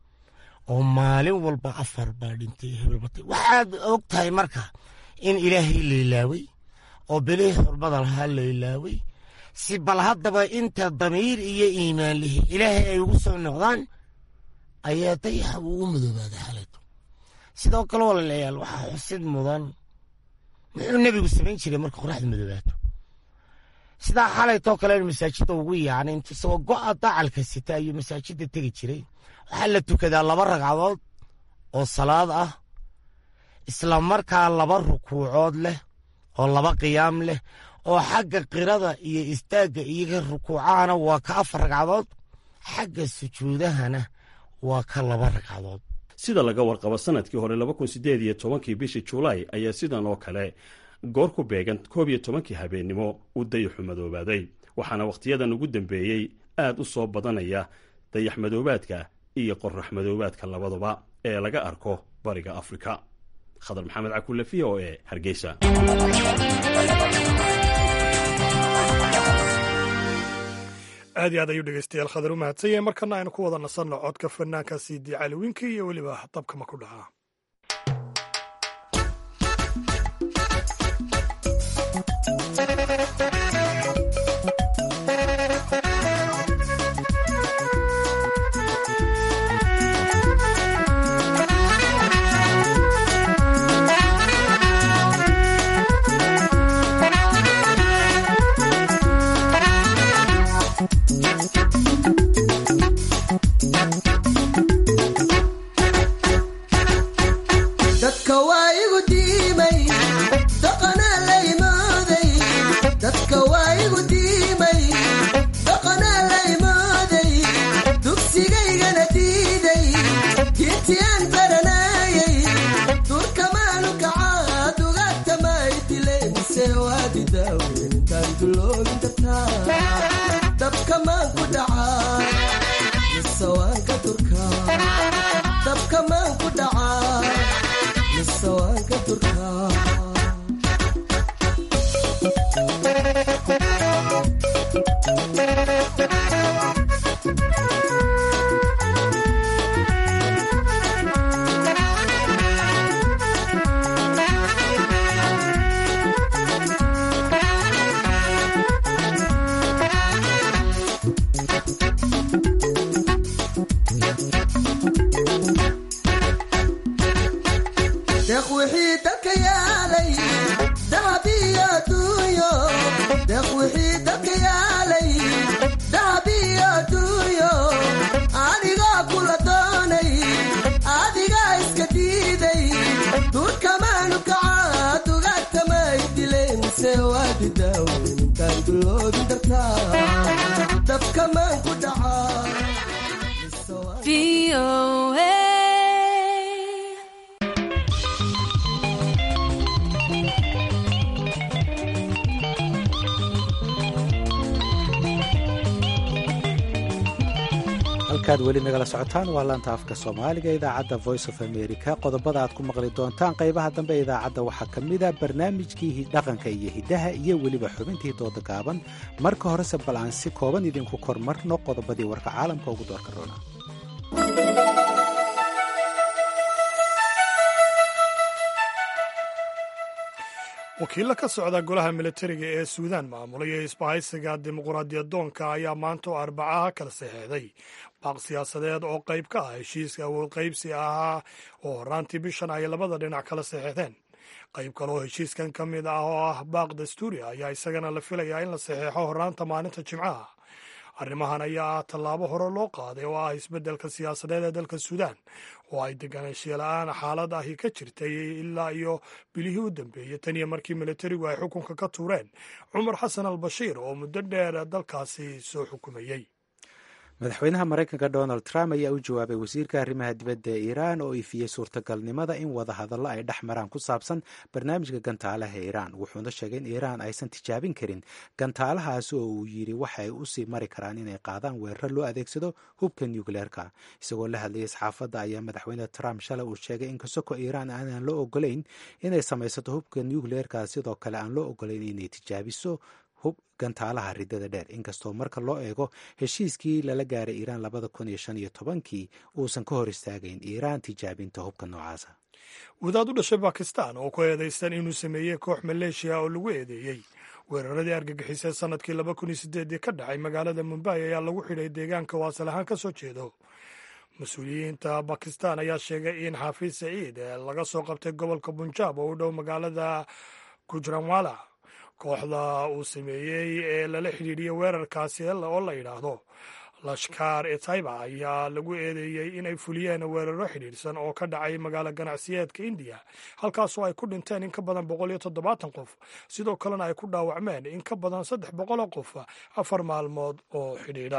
oo maalin walba afar baa dhintay hebelbatay waxaad og tahay marka in ilaahay laylaaway oo bilihii xurmada lahaa laylaaway si bal haddaba inta damiir iyo iimaan lihi ilaahay ay ugu soo noqdaan ayaa dayaxa uu u madoobaada xalayto sidoo kale walaalayaal waxaa xusid mudan muxuu nebigu samayn jiray marka qoraxda madoobaato sidaa xalaytoo kale masaajidda ugu yaacnay intu isagoo go'a dacalka sita ayuu masaajidda tegi jiray waxaa la tukadaa laba ragcadood oo salaad ah isla markaa laba rukuucood leh oo laba qiyaam leh oo xagga qirada iyo istaagga iyoga rukuucahana waa ka afar ragcadood xagga sujuudahana waa ka laba ragcadood sida laga warqabo sanadkii hore laba kun sideed iyo tobankii bishii julaay ayaa sidan oo kale goor ku beegan koob iyo tobankii habeennimo uu dayaxu madoobaaday waxaana wakhtiyadan ugu dambeeyey aad u soo badanaya dayax madoobaadka iyo qorax madoobaadka labaduba ee laga arko bariga afrika khadar maxamed cakulle v o e hargeysa aad iyo aad ayuu dhegeystayaal khadar u mahadsan yahay markana aynu ku wada nasanno codka fanaanka siidii caliwiinka iyo weliba dabkama ku dhaca dabkamaan ku dhaca halkaad weli nagala socotaan waa laanta afka soomaaliga idaacadda voice of america qodobada aad ku maqli doontaan qaybaha dambe idaacadda waxaa ka mid a barnaamijkii dhaqanka iyo hiddaha iyo weliba xubintii dooda gaaban marka horese bal aan si kooban idinku kormarno qodobadii warka caalamka ugu doorka roona wakiilla ka socda golaha militariga ee suudaan maamulaya isbahaysiga dimuqraadiyadoonka ayaa maanta oo arbacaha kala saxeexday baaq siyaasadeed oo qayb ka ah heshiiska awood qaybsi ahaa oo horaantii bishan ay labada dhinac kala saxeexdeen qayb kale oo heshiiskan ka mid ah oo ah baaq dastuuri ayaa isagana la filayaa in la saxeexo horaanta maalinta jimcaha arrimahan ayaa ah tallaabo hore loo qaaday oo ah isbeddelka siyaasadeed ee dalka suudaan oo ay deganaanshiya la-aan xaalad ahi ka jirtay ilaa iyo bilihii u dambeeyey tan iyo markii militarigu ay xukunka ka tuureen cumar xasan al bashiir oo muddo dheer dalkaasi soo xukumayey madaxweynaha maraykanka donald trump ayaa u jawaabay wasiirka arrimaha dibadda ee iiraan oo ifiyey suurtagalnimada in wadahadallo ay dhex maraan ku saabsan barnaamijka gantaalaha iiraan wuxuuna sheegay in iiraan aysan tijaabin karin gantaalahaasi oo uu yidhi waxay usii mari karaan inay qaadaan weeraro loo adeegsado hubka nucleerka isagoo la hadlayay saxaafadda ayaa madaxweyne trump shalay uu sheegay in kasoko iiraan aanan loo ogolayn inay samaysato hubka nucleerka sidoo kale aan loo ogolayn inay tijaabiso hub gantaalaha ridada dheer inkastoo marka loo eego heshiiskii lala gaaray iiraan labada kun iyo shan iyo tobankii uusan ka hor istaagayn iiraan tijaabinta hubka noocaasa wadaad u dhashay bakistan oo ku eedaysan inuu sameeyey koox maleeshiya oo lagu eedeeyey weeraradii argagixisee sanadkii laba kun iyo sideedii ka dhacay magaalada mumbai ayaa lagu xidhay deegaanka waasal ahaan ka soo jeedo mas-uuliyiinta bakistan ayaa sheegay in xafiis saciid laga soo qabtay gobolka bunjaab oo u dhow magaalada gujranwala kooxda uu sameeyey ee lala xidhiidhiyey weerarkaasi oo la yidhaahdo lashkar e taiba ayaa lagu eedeeyey inay fuliyeen weeraro xidhiidhsan oo ka dhacay magaalo ganacsiyeedka indiya halkaasoo ay ku dhinteen in ka badan boqol iyo toddobaatan qof sidoo kalena ay ku dhaawacmeen in ka badan saddex boqoloo qof afar maalmood oo xidhiidha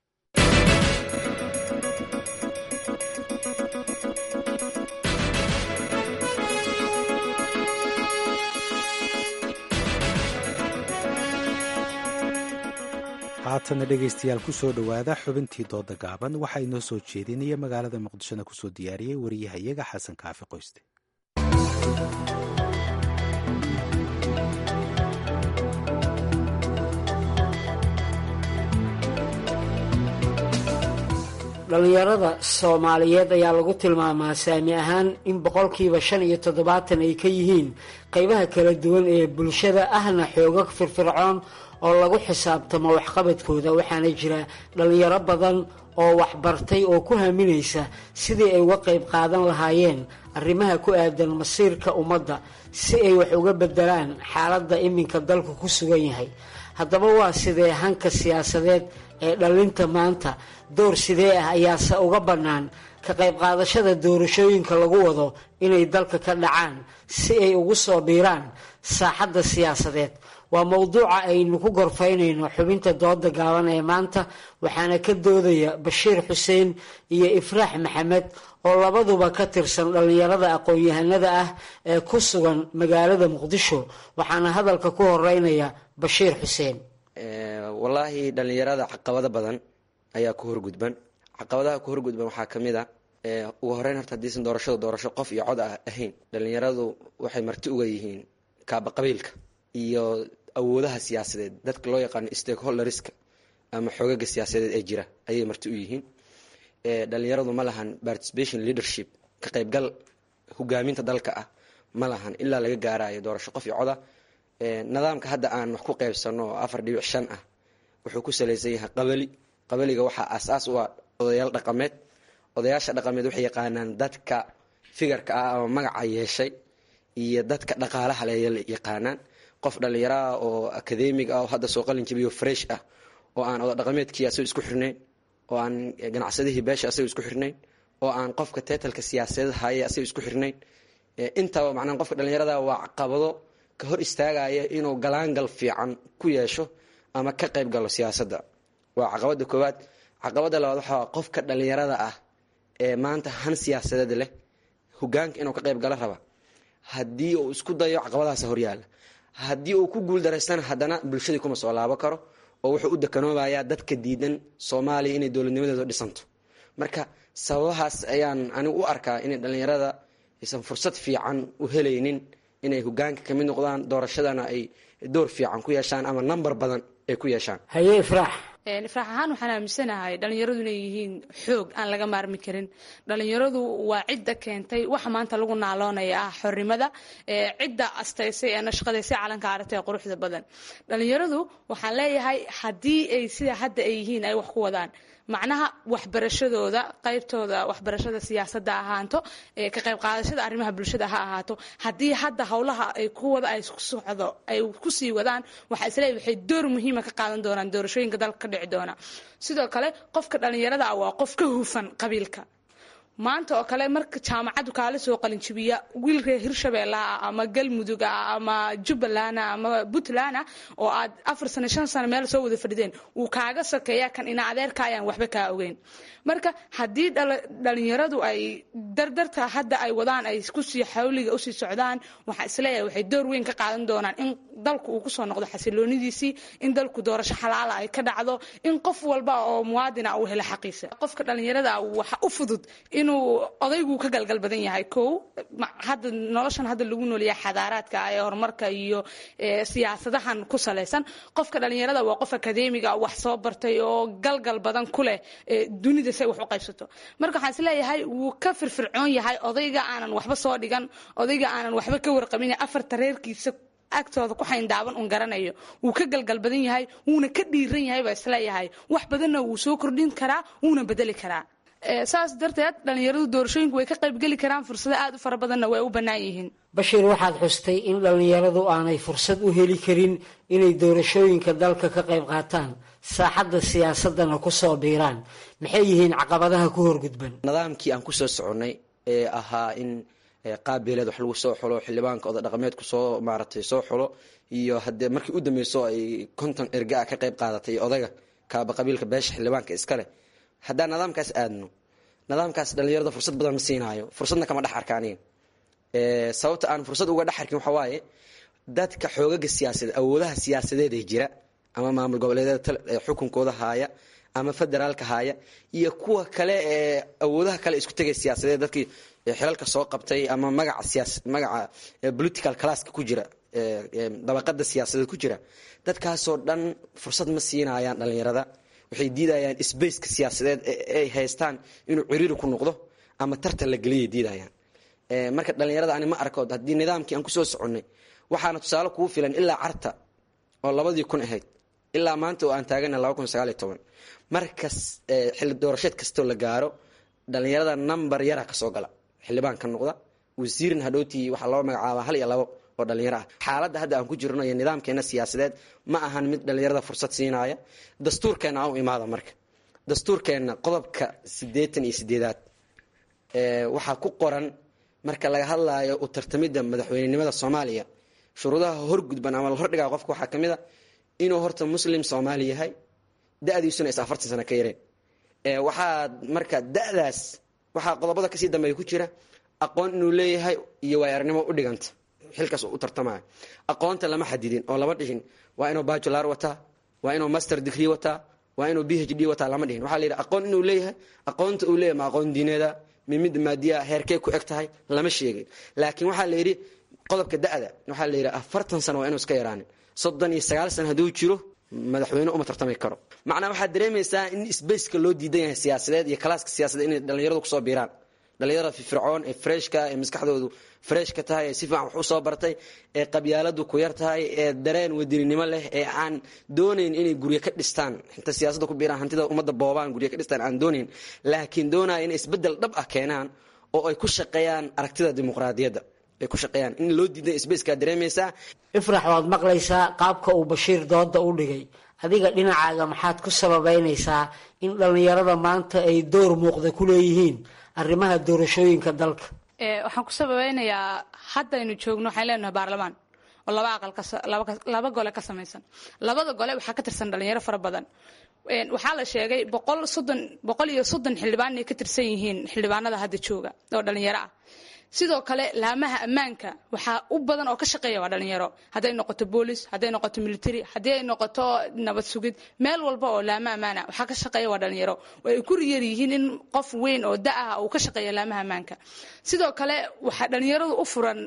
haatana dhegaystayaal ku soo dhowaada xubintii dooda gaaban waxaa inoo soo jeedinaya magaalada muqdishona kusoo diyaariyey wariyahayaga xasan kaafi qoyste dhallinyarada soomaaliyeed ayaa lagu tilmaamaa saami ahaan in boqolkiiba shan iyo toddobaatan ay ka yihiin qeybaha kala duwan ee bulshada ahna xooga firfircoon oo lagu xisaabtamo waxqabadkooda waxaana jira dhallinyaro badan oo waxbartay oo ku haminaysa sidii ay uga qayb qaadan lahaayeen arrimaha ku aadan masiirka ummadda si ay wax uga bedelaan xaaladda iminka dalku ku sugan yahay haddaba waa sidee hanka siyaasadeed ee dhallinta maanta door sidee ah ayaase uga bannaan ka qayb qaadashada doorashooyinka lagu wado inay dalka ka dhacaan si ay ugu soo biiraan saaxadda siyaasadeed waa mowduuca aynu ku gorfaynayno xubinta dooda gaaban ee maanta waxaana ka doodaya bashiir xuseen iyo ifraax maxamed oo labaduba ka tirsan dhallinyarada aqoon-yahanada ah ee ku sugan magaalada muqdisho waxaana hadalka ku horeynaya bashiir xuseen wallaahi dhallinyarada caqabado badan ayaa ku horgudban caqabadaha ku horgudban waxaa ka mid a ugu horeyn horta hadiisan doorashadu doorasho qof iyo cod ah ahayn dhallinyaradu waxay marti uga yihiin kaaba qabiilka iyo awoodaha siyaasadeed dadka loo yaqaano stakeholderska ama xoogaga siyaasadeed ee jira ayay marti u yihiin dhalinyaradu ma lahan participation leadership ka qaybgal hogaaminta dalka ah ma lahan ilaa laga gaarayo doorasho qof iyo coda nidaamka hadda aan wax ku qaybsano oo afar dhibic shan ah wuxuu ku salaysan yahay qabali qabaliga waxaa asaas u ah odayaal dhaqameed odayaasha dhaqameed waxay yaqaanaan dadka figarka ah ama magaca yeeshay iyo dadka dhaqaalaha le yaqaanaan qof dhallinyaraah oo academig ah oo hadda soo qalin jabiyo fresh ah oo aan oda dhaqameedkii asago isku xirnayn oo aan ganacsadihii beesha asago isku xirnayn oo aan qofka teetalka siyaasadeed haye asago isku xirnayn intaba macnaha qofka dhallinyarada waa caqabado ka hor istaagaya inuu galaangal fiican ku yeesho ama ka qayb galo siyaasadda waa caqabada koowaad caqabada labaad waxaa qofka dhallinyarada ah ee maanta han siyaasadeed leh hogaanka inuu ka qayb gala raba haddii uu isku dayo caqabadahaas horyaala haddii uu ku guul daraystana haddana bulshadii kuma soo laabo karo oo wuxuu u dekanoobayaa dadka diidan soomaaliya inay dowladnimadeedu dhisanto marka sababahaas ayaan anigu u arkaa inay dhallinyarada aysan fursad fiican u helaynin inay hogaanka kamid noqdaan doorashadana ay door fiican ku yeeshaan ama namber badan ay ku yeeshaan haye ifraax ifraax ahaan waxaan aaminsanahay dhalinyaradu inay yihiin xoog aan laga maarmi karin dhalinyaradu waa cidda keentay waxa maanta lagu naaloonaya ah xornimada cidda astaysay ee nashqadaysay calanka aragta ee quruxda badan dhalinyaradu waxaan leeyahay haddii ay sida hadda ay yihiin ay wax ku wadaan macnaha waxbarashadooda qaybtooda waxbarashada siyaasadda ahaato ka qayb qaadashada arrimaha bulshada ha ahaato haddii hadda howlaha ay ku wada ay socdo ay kusii wadaan waxaa isleeyahay waxay door muhiima ka qaadan doonaan doorashooyinka dalka ka dhici doona sidoo kale qofka dhalinyarada ah waa qof ka hufan qabiilka maanta oo kale marka jaamacaddu kaala soo qalinjibiya wiil reer hirshabeellaha ama galmudug ah ama jubbaland ama puntland ah oo aad afar sano shan sano meel soo wada fadhideen wuu kaaga sokeeya kan ina adeerka ayaan waxba kaa ogeyn marka haddii dhalinyaradu ay dardarta hadda ay wadaan ay kusii xawliga usii socdaan waxaa isleeyahay waxay door weyn ka qaadan doonaan in dalku uu kusoo noqdo xasiloonidiisii in dalku doorasho xalaala ay ka dhacdo in qof walba oo muwaadina uu helo xaqiisa qofka dhalinyarada waxa u fudud inuu odaygu ka galgal badan yahay kow hadda noloshan hadda lagu noolyahay xadaaraadka ee horumarka iyo siyaasadahan ku salaysan qofka dhalinyarada waa qof akadeemiga wax soo bartay oo galgal badan ku leh dunida say wax u qaybsato marka waxaan isleeyahay wuu ka firfircoon yahay odayga aanan waxba soo dhigan odayga aanan waxba ka warqabin afarta reerkiisa agtooda ku xayndaaban un garanayo wuu ka galgal badan yahay wuuna ka dhiiran yahay baa isleeyahay wax badanna wuu soo kordhin karaa wuuna bedeli karaa saas darteed dhalinyaradu doorashooyinku way ka qaybgeli karaan fursado aad u fara badanna way u bannaan yihiin bashiir waxaad xustay in dhalinyaradu aanay fursad u heli karin inay doorashooyinka dalka ka qayb qaataan saaxadda siyaasadana ku soo biiraan maxay yihiin caqabadaha ku horgudban nidaamkii aan kusoo soconnay ee ahaa in qaabileed wax lagu soo xulo xildhibaanka oda dhaqameedku soo maaratay soo xulo iyo haddee markii u dambeyso ay konton erga ah ka qayb qaadatay odayga kaaba qabiilka beesha xildhibaanka iskale haddaan nidaamkaas aadno nidaamkaas dhalinyarada fursad badan ma siinaayo fursadna kama dhex arka aniga sababta aan fursad uga dhex arkin waxaa waaye dadka xoogaga siyaasadeed awoodaha siyaasadeed ee jira ama maamul goboleedyada xukunkooda haaya ama federaalka haaya iyo kuwa kale ee awoodaha kale isku tegay siyaasadeed dadkii xilalka soo qabtay ama magaca siyaas magaca political classka ku jira dabaqada siyaasadeed ku jira dadkaasoo dhan fursad ma siinayaan dhalinyarada waxay diidayaan sbaceka siyaasadeed ay haystaan inuu ciriiri ku noqdo ama tartan la geliyay diidayaan marka dhalinyarada ani ma arkood haddii nidaamkii aan kusoo soconnay waxaana tusaale kugu filan ilaa carta oo labadii kun ahayd ilaa maanta oo aan taagana laba kun sagaaliyo toban markas xilli doorasheed kastoo la gaaro dhalinyarada number yara kasoo gala xildhibaan ka noqda wasiirin hadhowtii waxaa loo magacaabaa hal iyo labo oo dhalinyaro ah xaaladda hadda aan ku jirno iyo nidaamkeena siyaasadeed ma ahan mid dhalinyarada fursad siinaya dastuurkeena aan u imaada marka dastuurkeenna qodobka siddeetan iyo sideedaad waxaa ku qoran marka laga hadlaayo u tartamidda madaxweynenimada soomaaliya shuruudaha horgudban ama la hordhigaa qofka waxaa kamid a inuu horta muslim soomaali yahay da-diisuna is afartan sano ka yareen waxaa marka da-daas waxaa qodobada kasii dambeeya ku jira aqoon inuu leeyahay iyo waayarnimo u dhiganta xilkaas u tartamaya aqoonta lama xadidin oo lama dhihin waa inuu bajular wataa waa inuu master degree wataa waa inuu b h d wataa lama dhihin waxaa la yidhi aqoon inuu leeyahay aqoonta uu leeyahay ma aqoon diineeda mimid maadiya heerkee ku eg tahay lama sheegin laakiin waxaa la yidhi qodobka da-da waxaa la yidhi afartan sano waa inuu iska yaraanin soddon iyo sagaal sano hadduu jiro madaxweyne uma tartami karo macnaa waxaad dareemaysaa in sbaceka loo diidan yahay siyaasadeed iyo kalaaska siyaasadeed inay dhalinyaradu kusoo biiraan dhalinyarada firfircoon ee freshka ee maskaxdoodu freshka tahay ee si fiican wax usoo bartay ee qabyaaladu ku yar tahay ee dareen wadininimo leh ee aan doonayn inay guryo ka dhistaan inta siyaasadda ku biiraan hantida ummadda boobaan guryo ka dhistaan aan doonayn laakiin doonaya inay isbedel dhab ah keenaan oo ay ku shaqeeyaan aragtida dimuqraadiyadda ay ku shaqeeyaan in loo diidan sbaceka dareemaysaa ifrax waad maqlaysaa qaabka uu bashiir dooda u dhigay adiga dhinacaaga maxaad ku sababeynaysaa in dhallinyarada maanta ay door muuqda ku leeyihiin arrimaha doorashooyinka dalka waxaan ku sababeynayaa haddaynu joogno waxaan leenahay baarlamaan oo laba aqal laba gole ka samaysan labada gole waxaa ka tirsan dhalinyaro fara badan waxaa la sheegay boqol soddon boqol iyo soddon xildhibaan inay ka tirsan yihiin xildhibaanada hadda jooga oo dhalinyaro ah sidoo kale laamaha ammaanka waxaa u badan oo ka shaqeeya waa dhalinyaro hadday noqoto boolis hadday noqoto military haddii ay noqoto nabad sugid meel walba oo laama ammaana waxaa ka shaqeeya waa dhalinyaro oo ay ku riyar yihiin in qof weyn oo da ah uu ka shaqeeya laamaha ammaanka sidoo kale waxaa dhalinyaradu u furan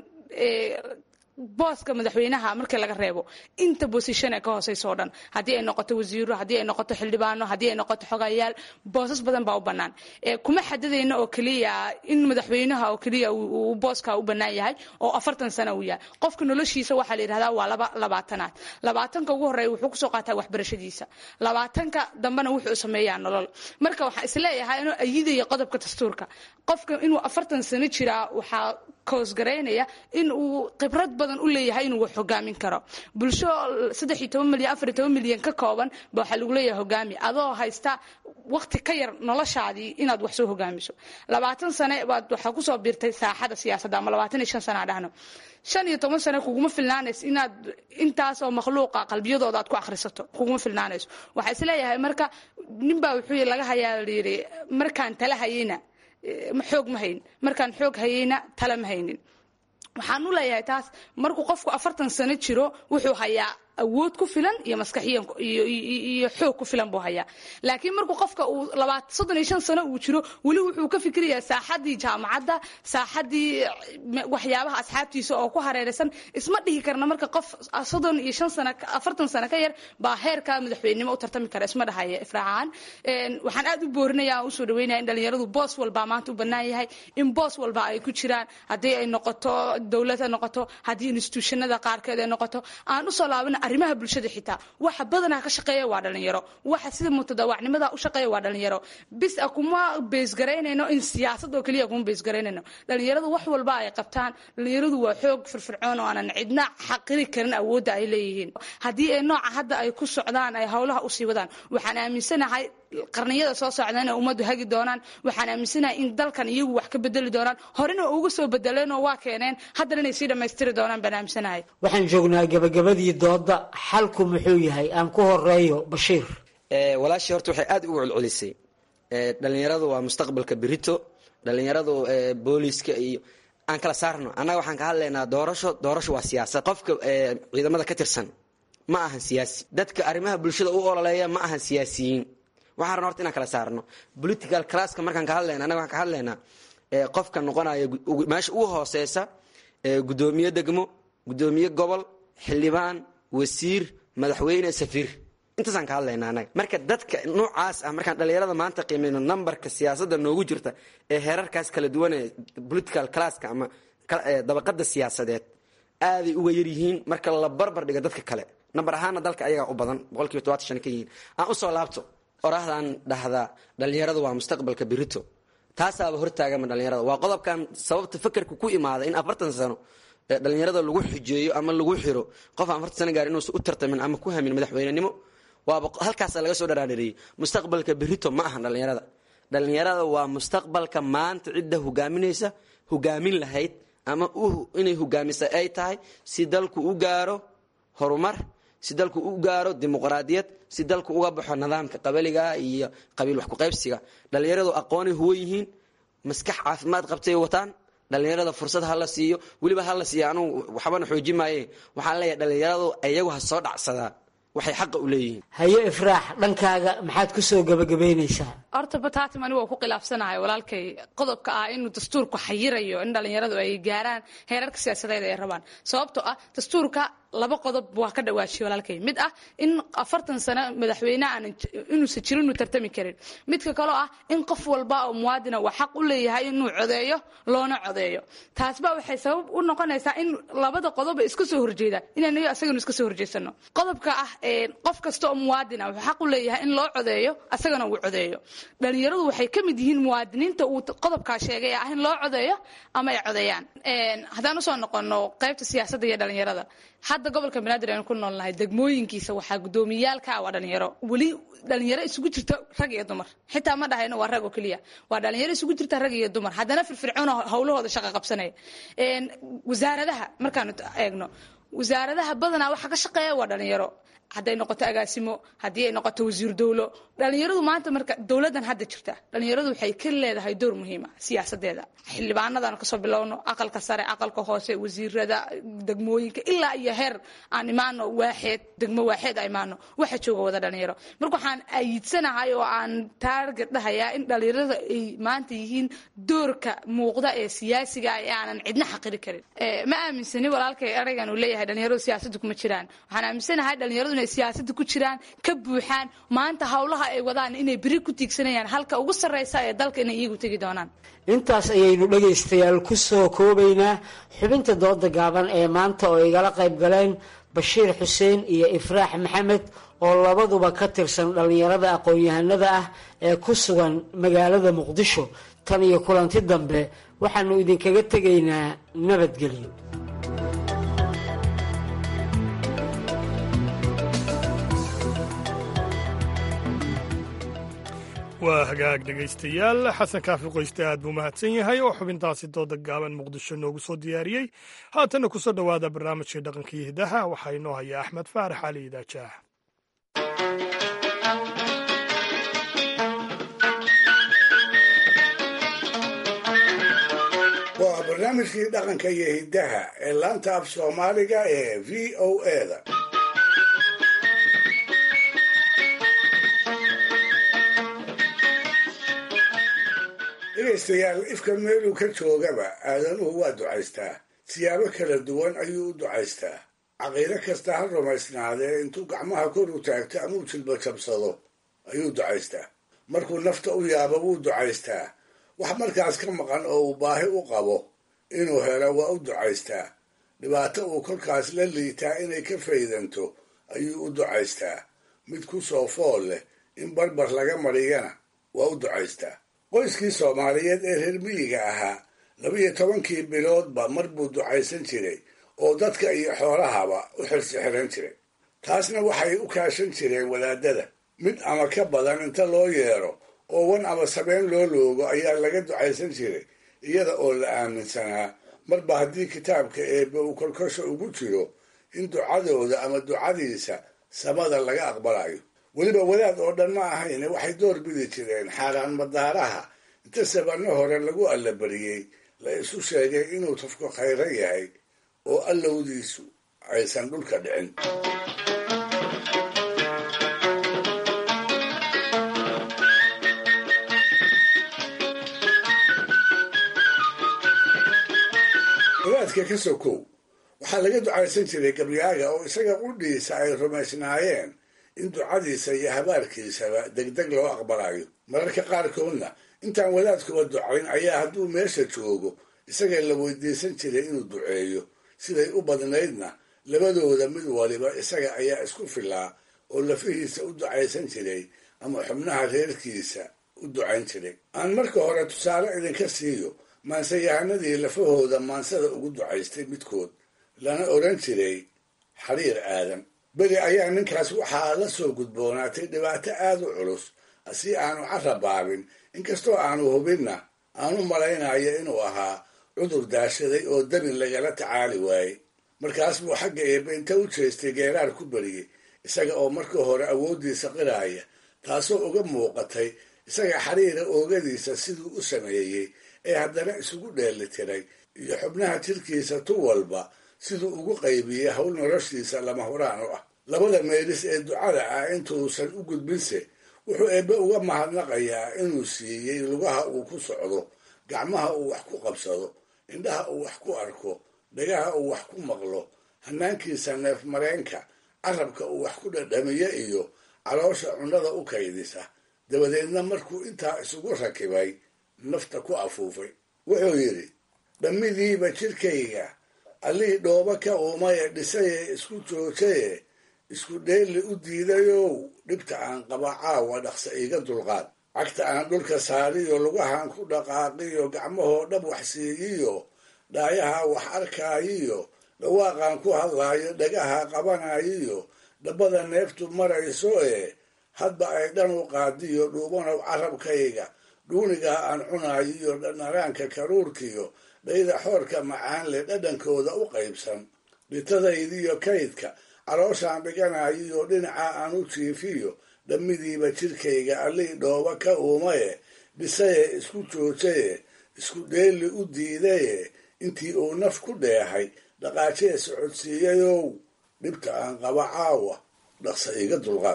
booska madaxweynaha markii laga reebo inta bosishon ee ka hooseysa oo dhan haddii ay noqoto wasiiro haddii ay noqoto xildhibaano haddii ay noqoto xogayaal boosas badan baa u bannaan kuma xadidayna oo keliya in madaxweynaha oo keliya uu booska u bannaan yahay oo afartan sano uu yahay qofka noloshiisa waxaa la yidhahdaa waa laba labaatanaad labaatanka ugu horreeya wuxuu kusoo qaataa waxbarashadiisa labaatanka dambena wuxuu sameeyaa nolol marka waxaan isleeyahay inuu ayidaya qodobka dastuurka qofka inuu afartan sano jiraa waxaa koosgaraynaya in uu khibrad badan u leeyahay inuu wax hogaamin karo bulsho saddex iyo toban milyan afar iyo toban milyan ka kooban ba waxaa lagu leeyahay hogaami adoo haysta waqti ka yar noloshaadii inaad wax soo hogaamiso labaatan sane baad waxaa kusoo biirtay saaxada siyaasadda ama labaatan iyo shan sana aan dhahno shan iyo toban sane kuguma filnaanayso inaad intaas oo makhluuqa qalbiyadooda aad ku akhrisato kuguma filnaanayso waxaa isleeyahay marka ninbaa wuxuu laga hayaa layidhi markaan tala hayeyna xoog ma hayn markaan xoog hayeyna tala ma haynin waxaan u leeyahay taas markuu qofku afartan sano jiro wuxuu hayaa awood ku filan iyo maskaxiyan iyo xoog ku filan buu hayaa laakiin markuu qofka uu labaat soddon iyo shan sano uu jiro weli wuxuu ka fikirayaa saaxadii jaamacadda saaxadii waxyaabaha asxaabtiisa oo ku hareeraysan isma dhihi karna marka qof soddon iyo shan sano afartan sano ka yar baa heerka madaxweynenimo u tartami kara isma dhahaya ifraaxaan waxaan aad u boorinaya aan usoo dhaweynaya in dhalinyaradu boos walba maanta u bannaan yahay in boos walba ay ku jiraan haddii ay noqoto dowlad ha noqoto haddii instituushanada qaarkeed ay noqoto aan usoo laabana arrimaha bulshada xitaa waxa badanaa ka shaqeeya waa dhalinyaro waxa sida mutadawacnimada u shaqeeya waa dhalinyaro bis a kuma beesgaraynayno in siyaasad oo keliya kuma beesgaraynayno dhalinyaradu wax walba ay qabtaan dhalinyaradu waa xoog firfircoon oo aanan cidna xaqiri karin awoodda ay leeyihiin haddii ay nooca hadda ay ku socdaan ay howlaha usii wadaan waxaan aaminsanahay qarniyada soo socda inay ummaddu hagi doonaan waxaan aaminsanahay in dalkan iyagu wax ka bedeli doonaan horena uga soo bedeleenoo waa keeneen haddana inay sii dhammaystiri doonaan baan aaminsanahay waxaan joognaa gabagabadii dooda xalku muxuu yahay aan ku horeeyo bashiir walaashii horta waxay aad ugu celcelisay dhalinyaradu waa mustaqbalka berito dhalinyaradu booliska iyo aan kala saarno annaga waxaan ka hadlaynaa doorasho doorasho waa siyaasad qofka ciidamada ka tirsan ma ahan siyaasi dadka arrimaha bulshada u ololeeya ma ahan siyaasiyiin waxaan rabna horta inaan kala saarno political classka markaan ka hadlayna annaga waxaan ka hadlaynaa qofka noqonaya meesha ugu hooseysa gudoomiye degmo gudoomiye gobol xildhibaan wasiir madaxweyne safiir intaasaan ka hadlaynaa annaga marka dadka noocaas ah markaan dhalinyarada maanta qiimeyno numberka siyaasadda noogu jirta ee heerarkaas kala duwan ee political classka ama dabaqada siyaasadeed aaday uga yar yihiin marka la barbar dhigo dadka kale namber ahaana dalka ayagaa u badan boqolkiiba todobaatan shan ka yihiin aan usoo laabto oraahdan dhahdaa dhalinyaradu waa mustaqbalka berito taasaaba hortaagama dhalinyarada waa qodobkan sababta fakerka ku imaada in afartan sano dhalinyarada lagu xujeeyo ama lagu xiro qof aan afartan sano gaar inuusan u tartamin ama ku hamin madaxweynenimo waaba halkaasa laga soo dharaadhareeyey mustaqbalka berito ma ahan dhalinyarada dhalinyarada waa mustaqbalka maanta cidda hogaaminaysa hogaamin lahayd ama inay hogaamisa ay tahay si dalku u gaaro horumar si dalku u gaaro dimuqraadiyad si dalku uga baxo nidaamka qabaliga iyo qabiil wax kuqaybsiga dhalinyaradu aqoonay huwan yihiin maskax caafimaad qabtay wataan dhalinyarada fursad ha la siiyo weliba ha la siiyo anugu waxbana xooji maaye waxaan leeyahay dhalinyaradu iyagu ha soo dhacsadaan waxay xaqa u leeyihiin haye ifraax dhankaaga maxaad ku soo gabagabaynaysaa horta batatim anigu waa ku khilaafsanahay walaalkay qodobka ah inuu dastuurku xayirayo in dhalinyaradu ay gaaraan heerarka siyaasadeed ay rabaan sababtoo ah dastuurka laba qodob waa ka dhawaajiye walaalkay mid ah in afartan sano madaxweyne aan inuusan jirin inuu tartami karin midka kaloo ah in qof walba oo muwaadina waa xaq u leeyahay inuu codeeyo loona codeeyo taasba waxay sabab u noqonaysaa in labada qodoba iska soo horjeeda inaan asaganu iska soo horjeesano qodobka ah qof kasta oo muwaadina wuxuu xaq u leeyahay in loo codeeyo asagana uu codeeyo dhalinyaradu waxay ka mid yihiin muwaadiniinta uu qodobkaa sheegay ah in loo codeeyo ama ay codeeyaan haddaan usoo noqono qaybta siyaasadda iyo dhalinyarada hadda gobolka banaadir aynu ku noolnahay degmooyinkiisa waxaa gudoomiyaalka ah waa dhalinyaro weli dhalinyaro isugu jirta rag iyo dumar xitaa ma dhahayno waa rag oo keliya waa dhalinyaro isugu jirta rag iyo dumar haddana firfircoon howlahooda shaqa qabsanaya wasaaradaha markaanu eegno wasaaradaha badanaa waxa ka shaqeeya waa dhalinyaro hadday noqoto agaasimo haddii ay noqoto wasiir dowlo dhalinyaradu maanta marka dowladan hadda jirta dhalinyaradu waxay ka leedahay door muhiima siyaasadeeda xildhibaanadan kasoo bilowno aqalka sare aqalka hoose wasiirada degmooyinka ilaa iyo heer aan imaano waaxeed degmo waaxeed a imaano waxa jooga wada dhalinyaro marka waxaan ayidsanahay oo aan taarget dhahayaa in dhalinyarada ay maanta yihiin doorka muuqda ee siyaasiga ee aanan cidna xaqiri karin ma aaminsani walaalkay eraygan uu leeyahay dhalinyaradu siyaasadda kuma jiraan waxaan aaminsanahay dhalinyaradu inay siyaasadda ku jiraan ka buuxaan maanta howlaha ay wadaan inay beri ku tiigsanayaan halka ugu sarreysa ee dalka inay iyagu tegi doonaan intaas ayaynu dhegaystayaal ku soo koobaynaa xubinta dooda gaaban ee maanta oo igala qayb galeen bashiir xuseen iyo ifraax maxamed oo labaduba ka tirsan dhallinyarada aqoon-yahanada ah ee ku sugan magaalada muqdisho tan iyo kulanti dambe waxaanu idinkaga tegaynaa nabadgelyo waa hagaag dhegaystayaal xasan kaafi qoyste aad buu mahadsan yahay oo xubintaasi dooda gaaban muqdisho noogu soo diyaariyey haatanna kusoo dhowaada barnaamijkii dhaqanka iyo hidaha waxaa inoo haya axmed faarax cali idaajaah waa barnaamijkii dhaqanka iyo hiddaha ee laanta af soomaaliga ee v o eda dhegaystayaal ifka meeluu ka joogaba aadanuhu waa ducaystaa siyaabo kala duwan ayuu u ducaystaa caqiido kasta ha rumaysnaadee intuu gacmaha kor u taagto ama u jilba jabsado ayuu ducaystaa markuu nafta u yaabo wuu ducaystaa wax markaas ka maqan oo uu baahi u qabo inuu helo waa u ducaystaa dhibaato uu kolkaas la liitaa inay ka faydanto ayuu u ducaystaa mid ku soo fool leh in barbar laga mariyana waa u ducaystaa qoyskii soomaaliyeed ee reer miyiga ahaa labiyo tobankii biloodba mar buu ducaysan jiray oo dadka iyo xoolahaba u xirsixiran jiray taasna waxay u kaashan jireen wadaadada mid ama ka badan inta loo yeero oo wan ama sabeen loo loogo ayaa laga ducaysan jiray iyada oo la aaminsanaa marba haddii kitaabka eebbe uu kolkosha ugu jiro in ducadooda ama ducadiisa samada laga aqbalayo weliba wadaad oo dhan ma ahayne waxay door bidi jireen xaaraan madaaraha inta sabanno hore lagu allabariyey la isu sheegay inuu tafku khayro yahay oo allowdiisu aysan dhulka dhicin wadaadka ka sokow waxaa laga ducaysan jiray gabyaaga oo isaga qudhiisa ay rumaysnaayeen in ducadiisa iyo habaarkiisaba degdeg loo aqbalayo mararka qaarkoodna intaan wadaadkuba ducayn ayaa hadduu meesha joogo isaga la weydiisan jiray inuu duceeyo siday u badnaydna labadooda mid waliba isaga ayaa isku filaa oo lafihiisa u ducaysan jiray ama xubnaha reerkiisa u ducayn jiray aan marka hore tusaale idinka siiyo maanseyahanadii lafahooda maansada ugu ducaystay midkood lana odhan jiray xariir aadan beri ayaa ninkaas waxaa la soo gudboonaatay dhibaato aada u culus si aanu carabaabin inkastoo aanu hubinna aanu malaynayo inuu ahaa cudur daashaday oo dabin lagala tacaali waayey markaas buu xagga eebbe inta u jeestay geeraar ku beriyey isaga oo marka hore awooddiisa qiraaya taasoo uga muuqatay isaga xariira oogadiisa siduu u sameeyey ee haddana isugu dheeli tiray iyo xubnaha jirkiisa tu walba siduu ugu qaybiyey howl noloshiisa lama huraan u ah labada meelis ee ducada ah intuusan u gudbinse wuxuu eebbe uga mahadnaqayaa inuu siiyey lugaha uu ku socdo gacmaha uu wax ku qabsado indhaha uu wax ku arko dhagaha uu wax ku maqlo hanaankiisa neef mareenka carabka uu wax ku dhadhamiyo iyo caloosha cunnada u kaydisa dabadeedna markuu intaa isugu rakibay nafta ku afuufay wuxuu yidhi dhammidiiba jidhkayga allihii dhooba ka uumaye dhisaye isku joojaye isku dheelli u diidayow dhibta aan qaba caawa dhaqsa iiga dulqaad cagta aan dhulka saariyo lugahan ku dhaqaaqiyo gacmahoo dhab wax siiyiyo dhaayaha wax arkaayiyo dhawaaqaan ku hadlaayo dhagaha qabanayiyo dhabbada neeftu marayso ee hadba ay dhan u qaadiyo dhuubanow carabkayga dhuunigaa aan cunaayiyo dhanaraanka karuurkiyo dhayda xoorka macaan leh dhadhankooda u qaybsan dhitadaydiyo kaydka calooshaan dhiganayiyo dhinaca aan u jiifiyo dhammidiiba jidhkayga allii dhooba ka uumaye dhisaye isku joojaye isku dheeli u diidaye intii uu naf ku dheehay dhaqaajee socodsiiyayow dhibta aan qaba caawa dhaqsa iga dulqaad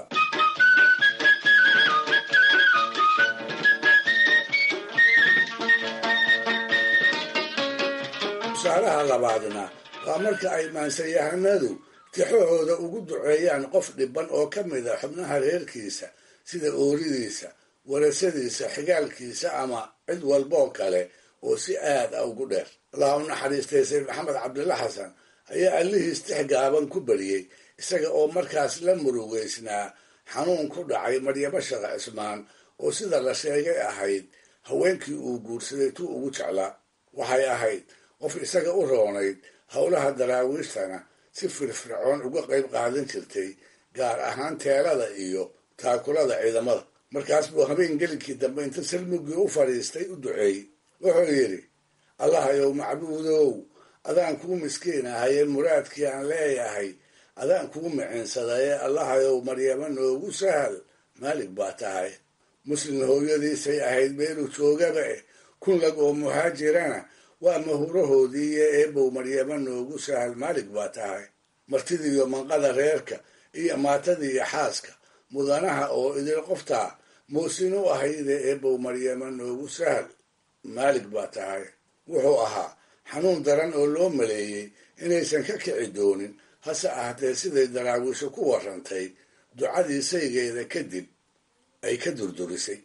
tusaalaha labaadna waa marka ay maansayahanadu tixahooda ugu duceeyaan qof dhiban oo ka mid a xubnaha reerkiisa sida ooridiisa warasadiisa xigaalkiisa ama cid walboo kale oo si aad a ugu dheer allah u naxariistay sayd maxamed cabdilla xasan ayaa allihiis tix gaaban ku bariyey isaga oo markaas la murugeysnaa xanuun ku dhacay maryamo shaqa cismaan oo sida la sheegay ahayd haweenkii uu guursaday tuu ugu jeclaa waxay ahayd qof isaga u roonayd howlaha daraawiishtana si firfircoon uga qayb qaadan jirtay gaar ahaan teelada iyo taakulada ciidamada markaas buu habeen gelinkii dambe inta salmugii u fadhiistay u duceeyey wuxuu yidhi allahayow macbuudow adaan kuu miskiin ahaye muraadkii aan leeyahay adaan kuu micinsadaye allahayow maryamo noogu sahal maalig baa tahay muslim hooyadiisay ahayd meeluu joogaba eh kun lag oo muhaajirana waa mahurahoodii iyo eebow maryamo noogu sahal maalig baa tahay martidiiyo manqada reerka iyo maatadiiyo xaaska mudanaha oo idil qoftaa muusin u ahayde eebow maryamo noogu sahal maalig baa tahay wuxuu ahaa xanuun daran oo loo maleeyey inaysan ka kici doonin hase ahatee siday daraawiisho ku warrantay ducadii saygeeda kadib ay ka durdurisay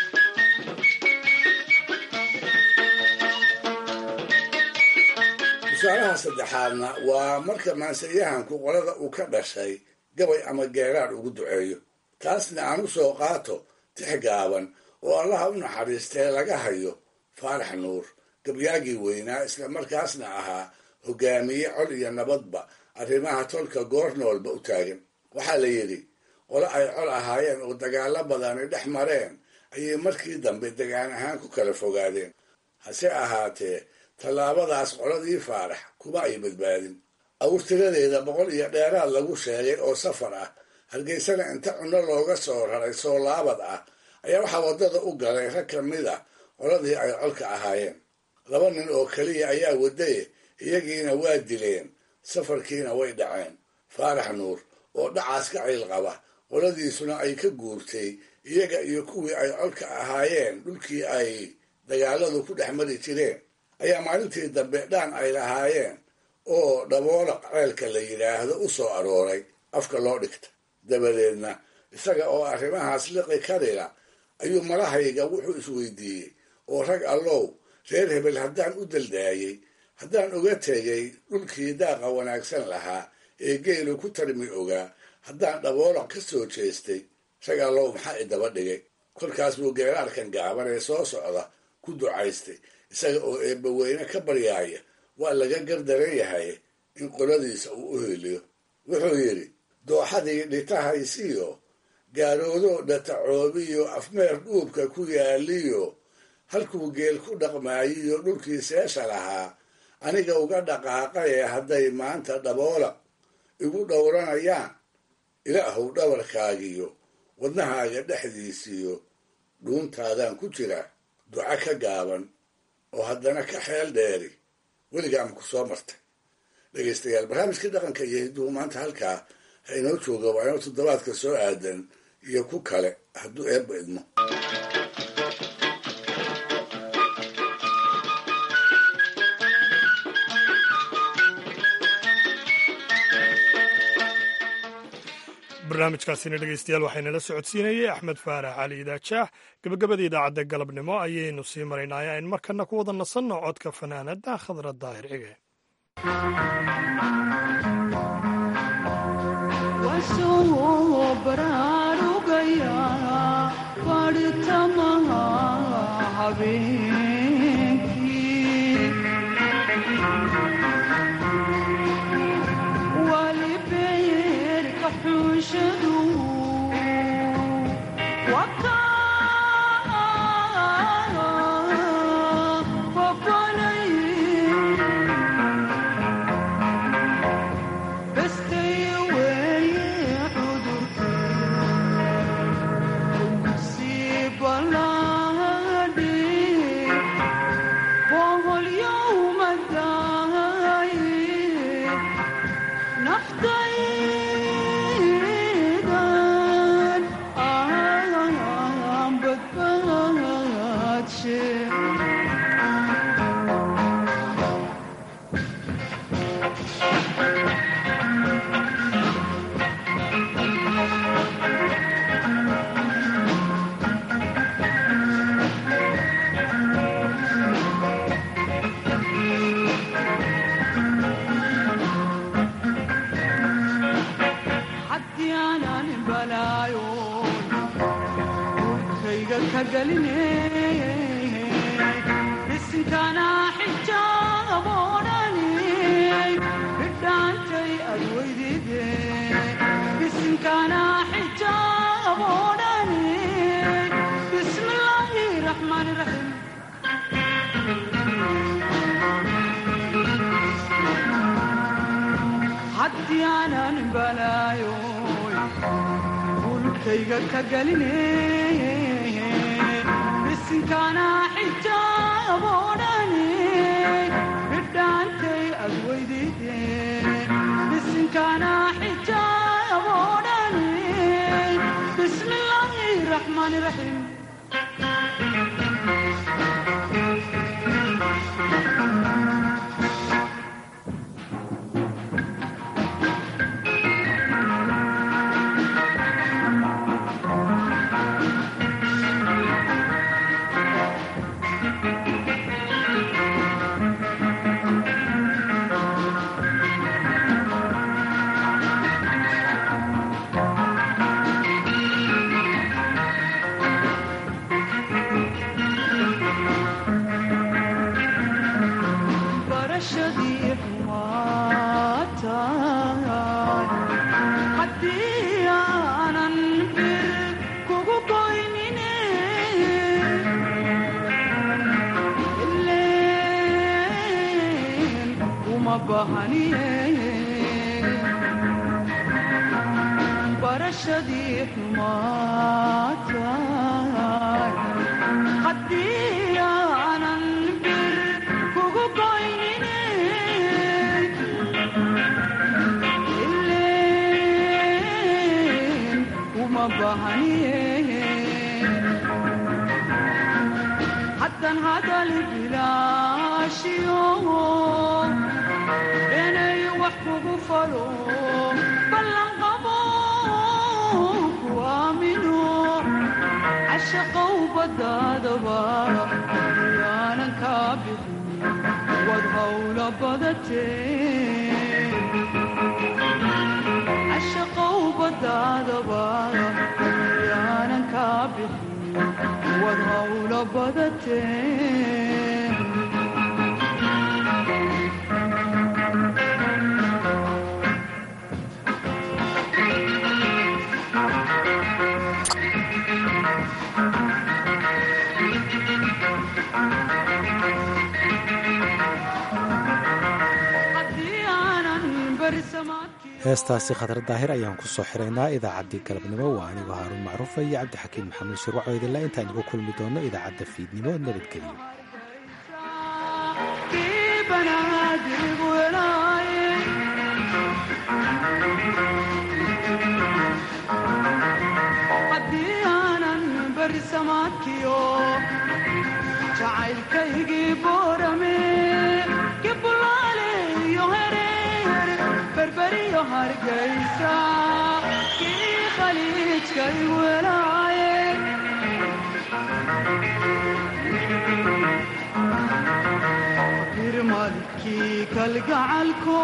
tusaalaha saddexaadna waa marka maansayahanku qolada uu ka dhashay gabay ama geeraadh ugu duceeyo taasna aan u soo qaato tix gaaban oo allaha u naxariistee laga hayo faarax nuur gabyaagii weynaa isla markaasna ahaa hogaamiye col iyo nabadba arrimaha tolka goornoolba u taagan waxaa la yidhi qolo ay col ahaayeen oo dagaalo badani dhex mareen ayay markii dambe degaan ahaan ku kala fogaadeen hase ahaatee tallaabadaas qoladii faarax kuma ay badbaadin awrtiradeeda boqol iyo dheeraad lagu sheegay oo safar ah hargeysana inta cunno looga soo raray soo laabad ah ayaa waxaa waddada u galay rag ka mid a qoladii ay colka ahaayeen laba nin oo keliya ayaa wadaye iyagiina waa dileen safarkiina way dhaceen faarax nuur oo dhacaas ka ciil qaba qoladiisuna ay ka guurtay iyaga iyo kuwii ay colka ahaayeen dhulkii ay dagaaladu ku dhex mari jireen ayaa maalintii dambe dhaan ay lahaayeen oo dhaboolaq ceelka la yidhaahdo u soo arooray afka loo dhigta dabadeedna isaga oo arrimahaas liqi karila ayuu malahayga wuxuu isweydiiyey oo rag allow reer hebel haddaan u daldaayey haddaan uga tegay dhulkii daaqa wanaagsan lahaa ee geelu ku tarmi ogaa haddaan dhaboolaq ka soo jeestay rag allow maxaa idaba dhigay kolkaas buu geeraarkan gaaban ee soo socda ku ducaystay isaga oo eebbaweyne ka baryaaya waa laga gardaran yahay in qoladiisa uu u heliyo wuxuu yidhi dooxadii dhitahaysiyo gaaroodoo dhatacoobiyo afmeer dhuubka ku yaaliyo halkuu geel ku dhaqmaayiyo dhulkii seesha lahaa aniga uga dhaqaaqaye hadday maanta dhaboola igu dhowranayaan ilaahow dhabarkaagiyo wadnahaaga dhexdiisiyo dhuuntaadaan ku jira duca ka gaaban oo haddana ka xeel dheeri weligaama ku soo martay dhegaystayaal barnaamijkii dhaqanka iyo hidduhu maanta halkaa ha inoo jooga waa inoo toddobaadka soo aadan iyo ku kale hadduu eebba idmo barnaamijkaasina dhegeystayaal waxaynala socodsiinayay axmed faarax cali idaajaah gabagabada idaacadda galabnimo ayaynu sii maraynaya in markana ku wada nasanno codka fanaanada khadra daahir cige naftaydan aan badbaadshe haddii aanan balaayoon urkayga ka geline bisinkana xijaaboodhani bidhaantay adweydide bisinkana xijaaboodhani bismillaahi raxmaani raxiim haddii aanan balaayoy bulkayga ka geline bisinkana xijaaboodhani bidhaantay adweydide bisinkana xijaaboodhani bismillaahi raxmaani raxiim barashadii xumaataay haddii aanan bir kugu goynine ileen uma bahaniye barashadii xumaataay haddii aanan bir kugu goynine ileen uma bahaniye haddan hadal bilaashiyo inay wax kugu falo ballan qabo ku aamino cashaqow badaadaba yaanan kaa bixin wad hawla badatee cashaqow badaadaba yaanan kaa bixin wad hawla badatee haddii aanan berisamaadkii heestaasi khatar daahir ayaan ku soo xiraynaa idaacaddii galabnimo waa anigoo haaruun macruufa iyo cabdixakiin maxamuud shirwaco idinla intaan igu kulmi doono idaacadda fiidnimo nabadgelyo kii banaadig welaaye haddii aanan berisamaadkiyo jacaylkaygii boorame kibulaale iyo hereer berberiyo hargaysa kii khaliijkay welaaye birmadkii kalgacalko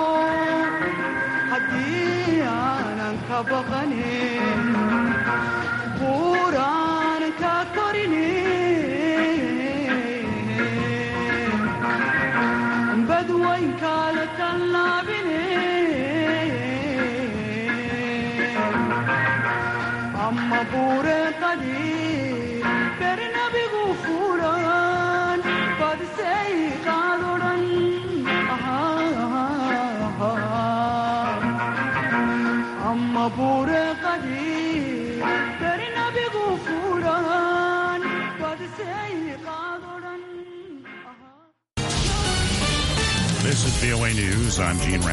haddii aanan ka baqanin buuraan ka korine badwaynkaala tallaabine amma buureeqadii bernabigu fuulan badisay qaadodhan amma buureeqadii bernabigu fuulan badisay qaadodhan This is VOA News. I'm Gene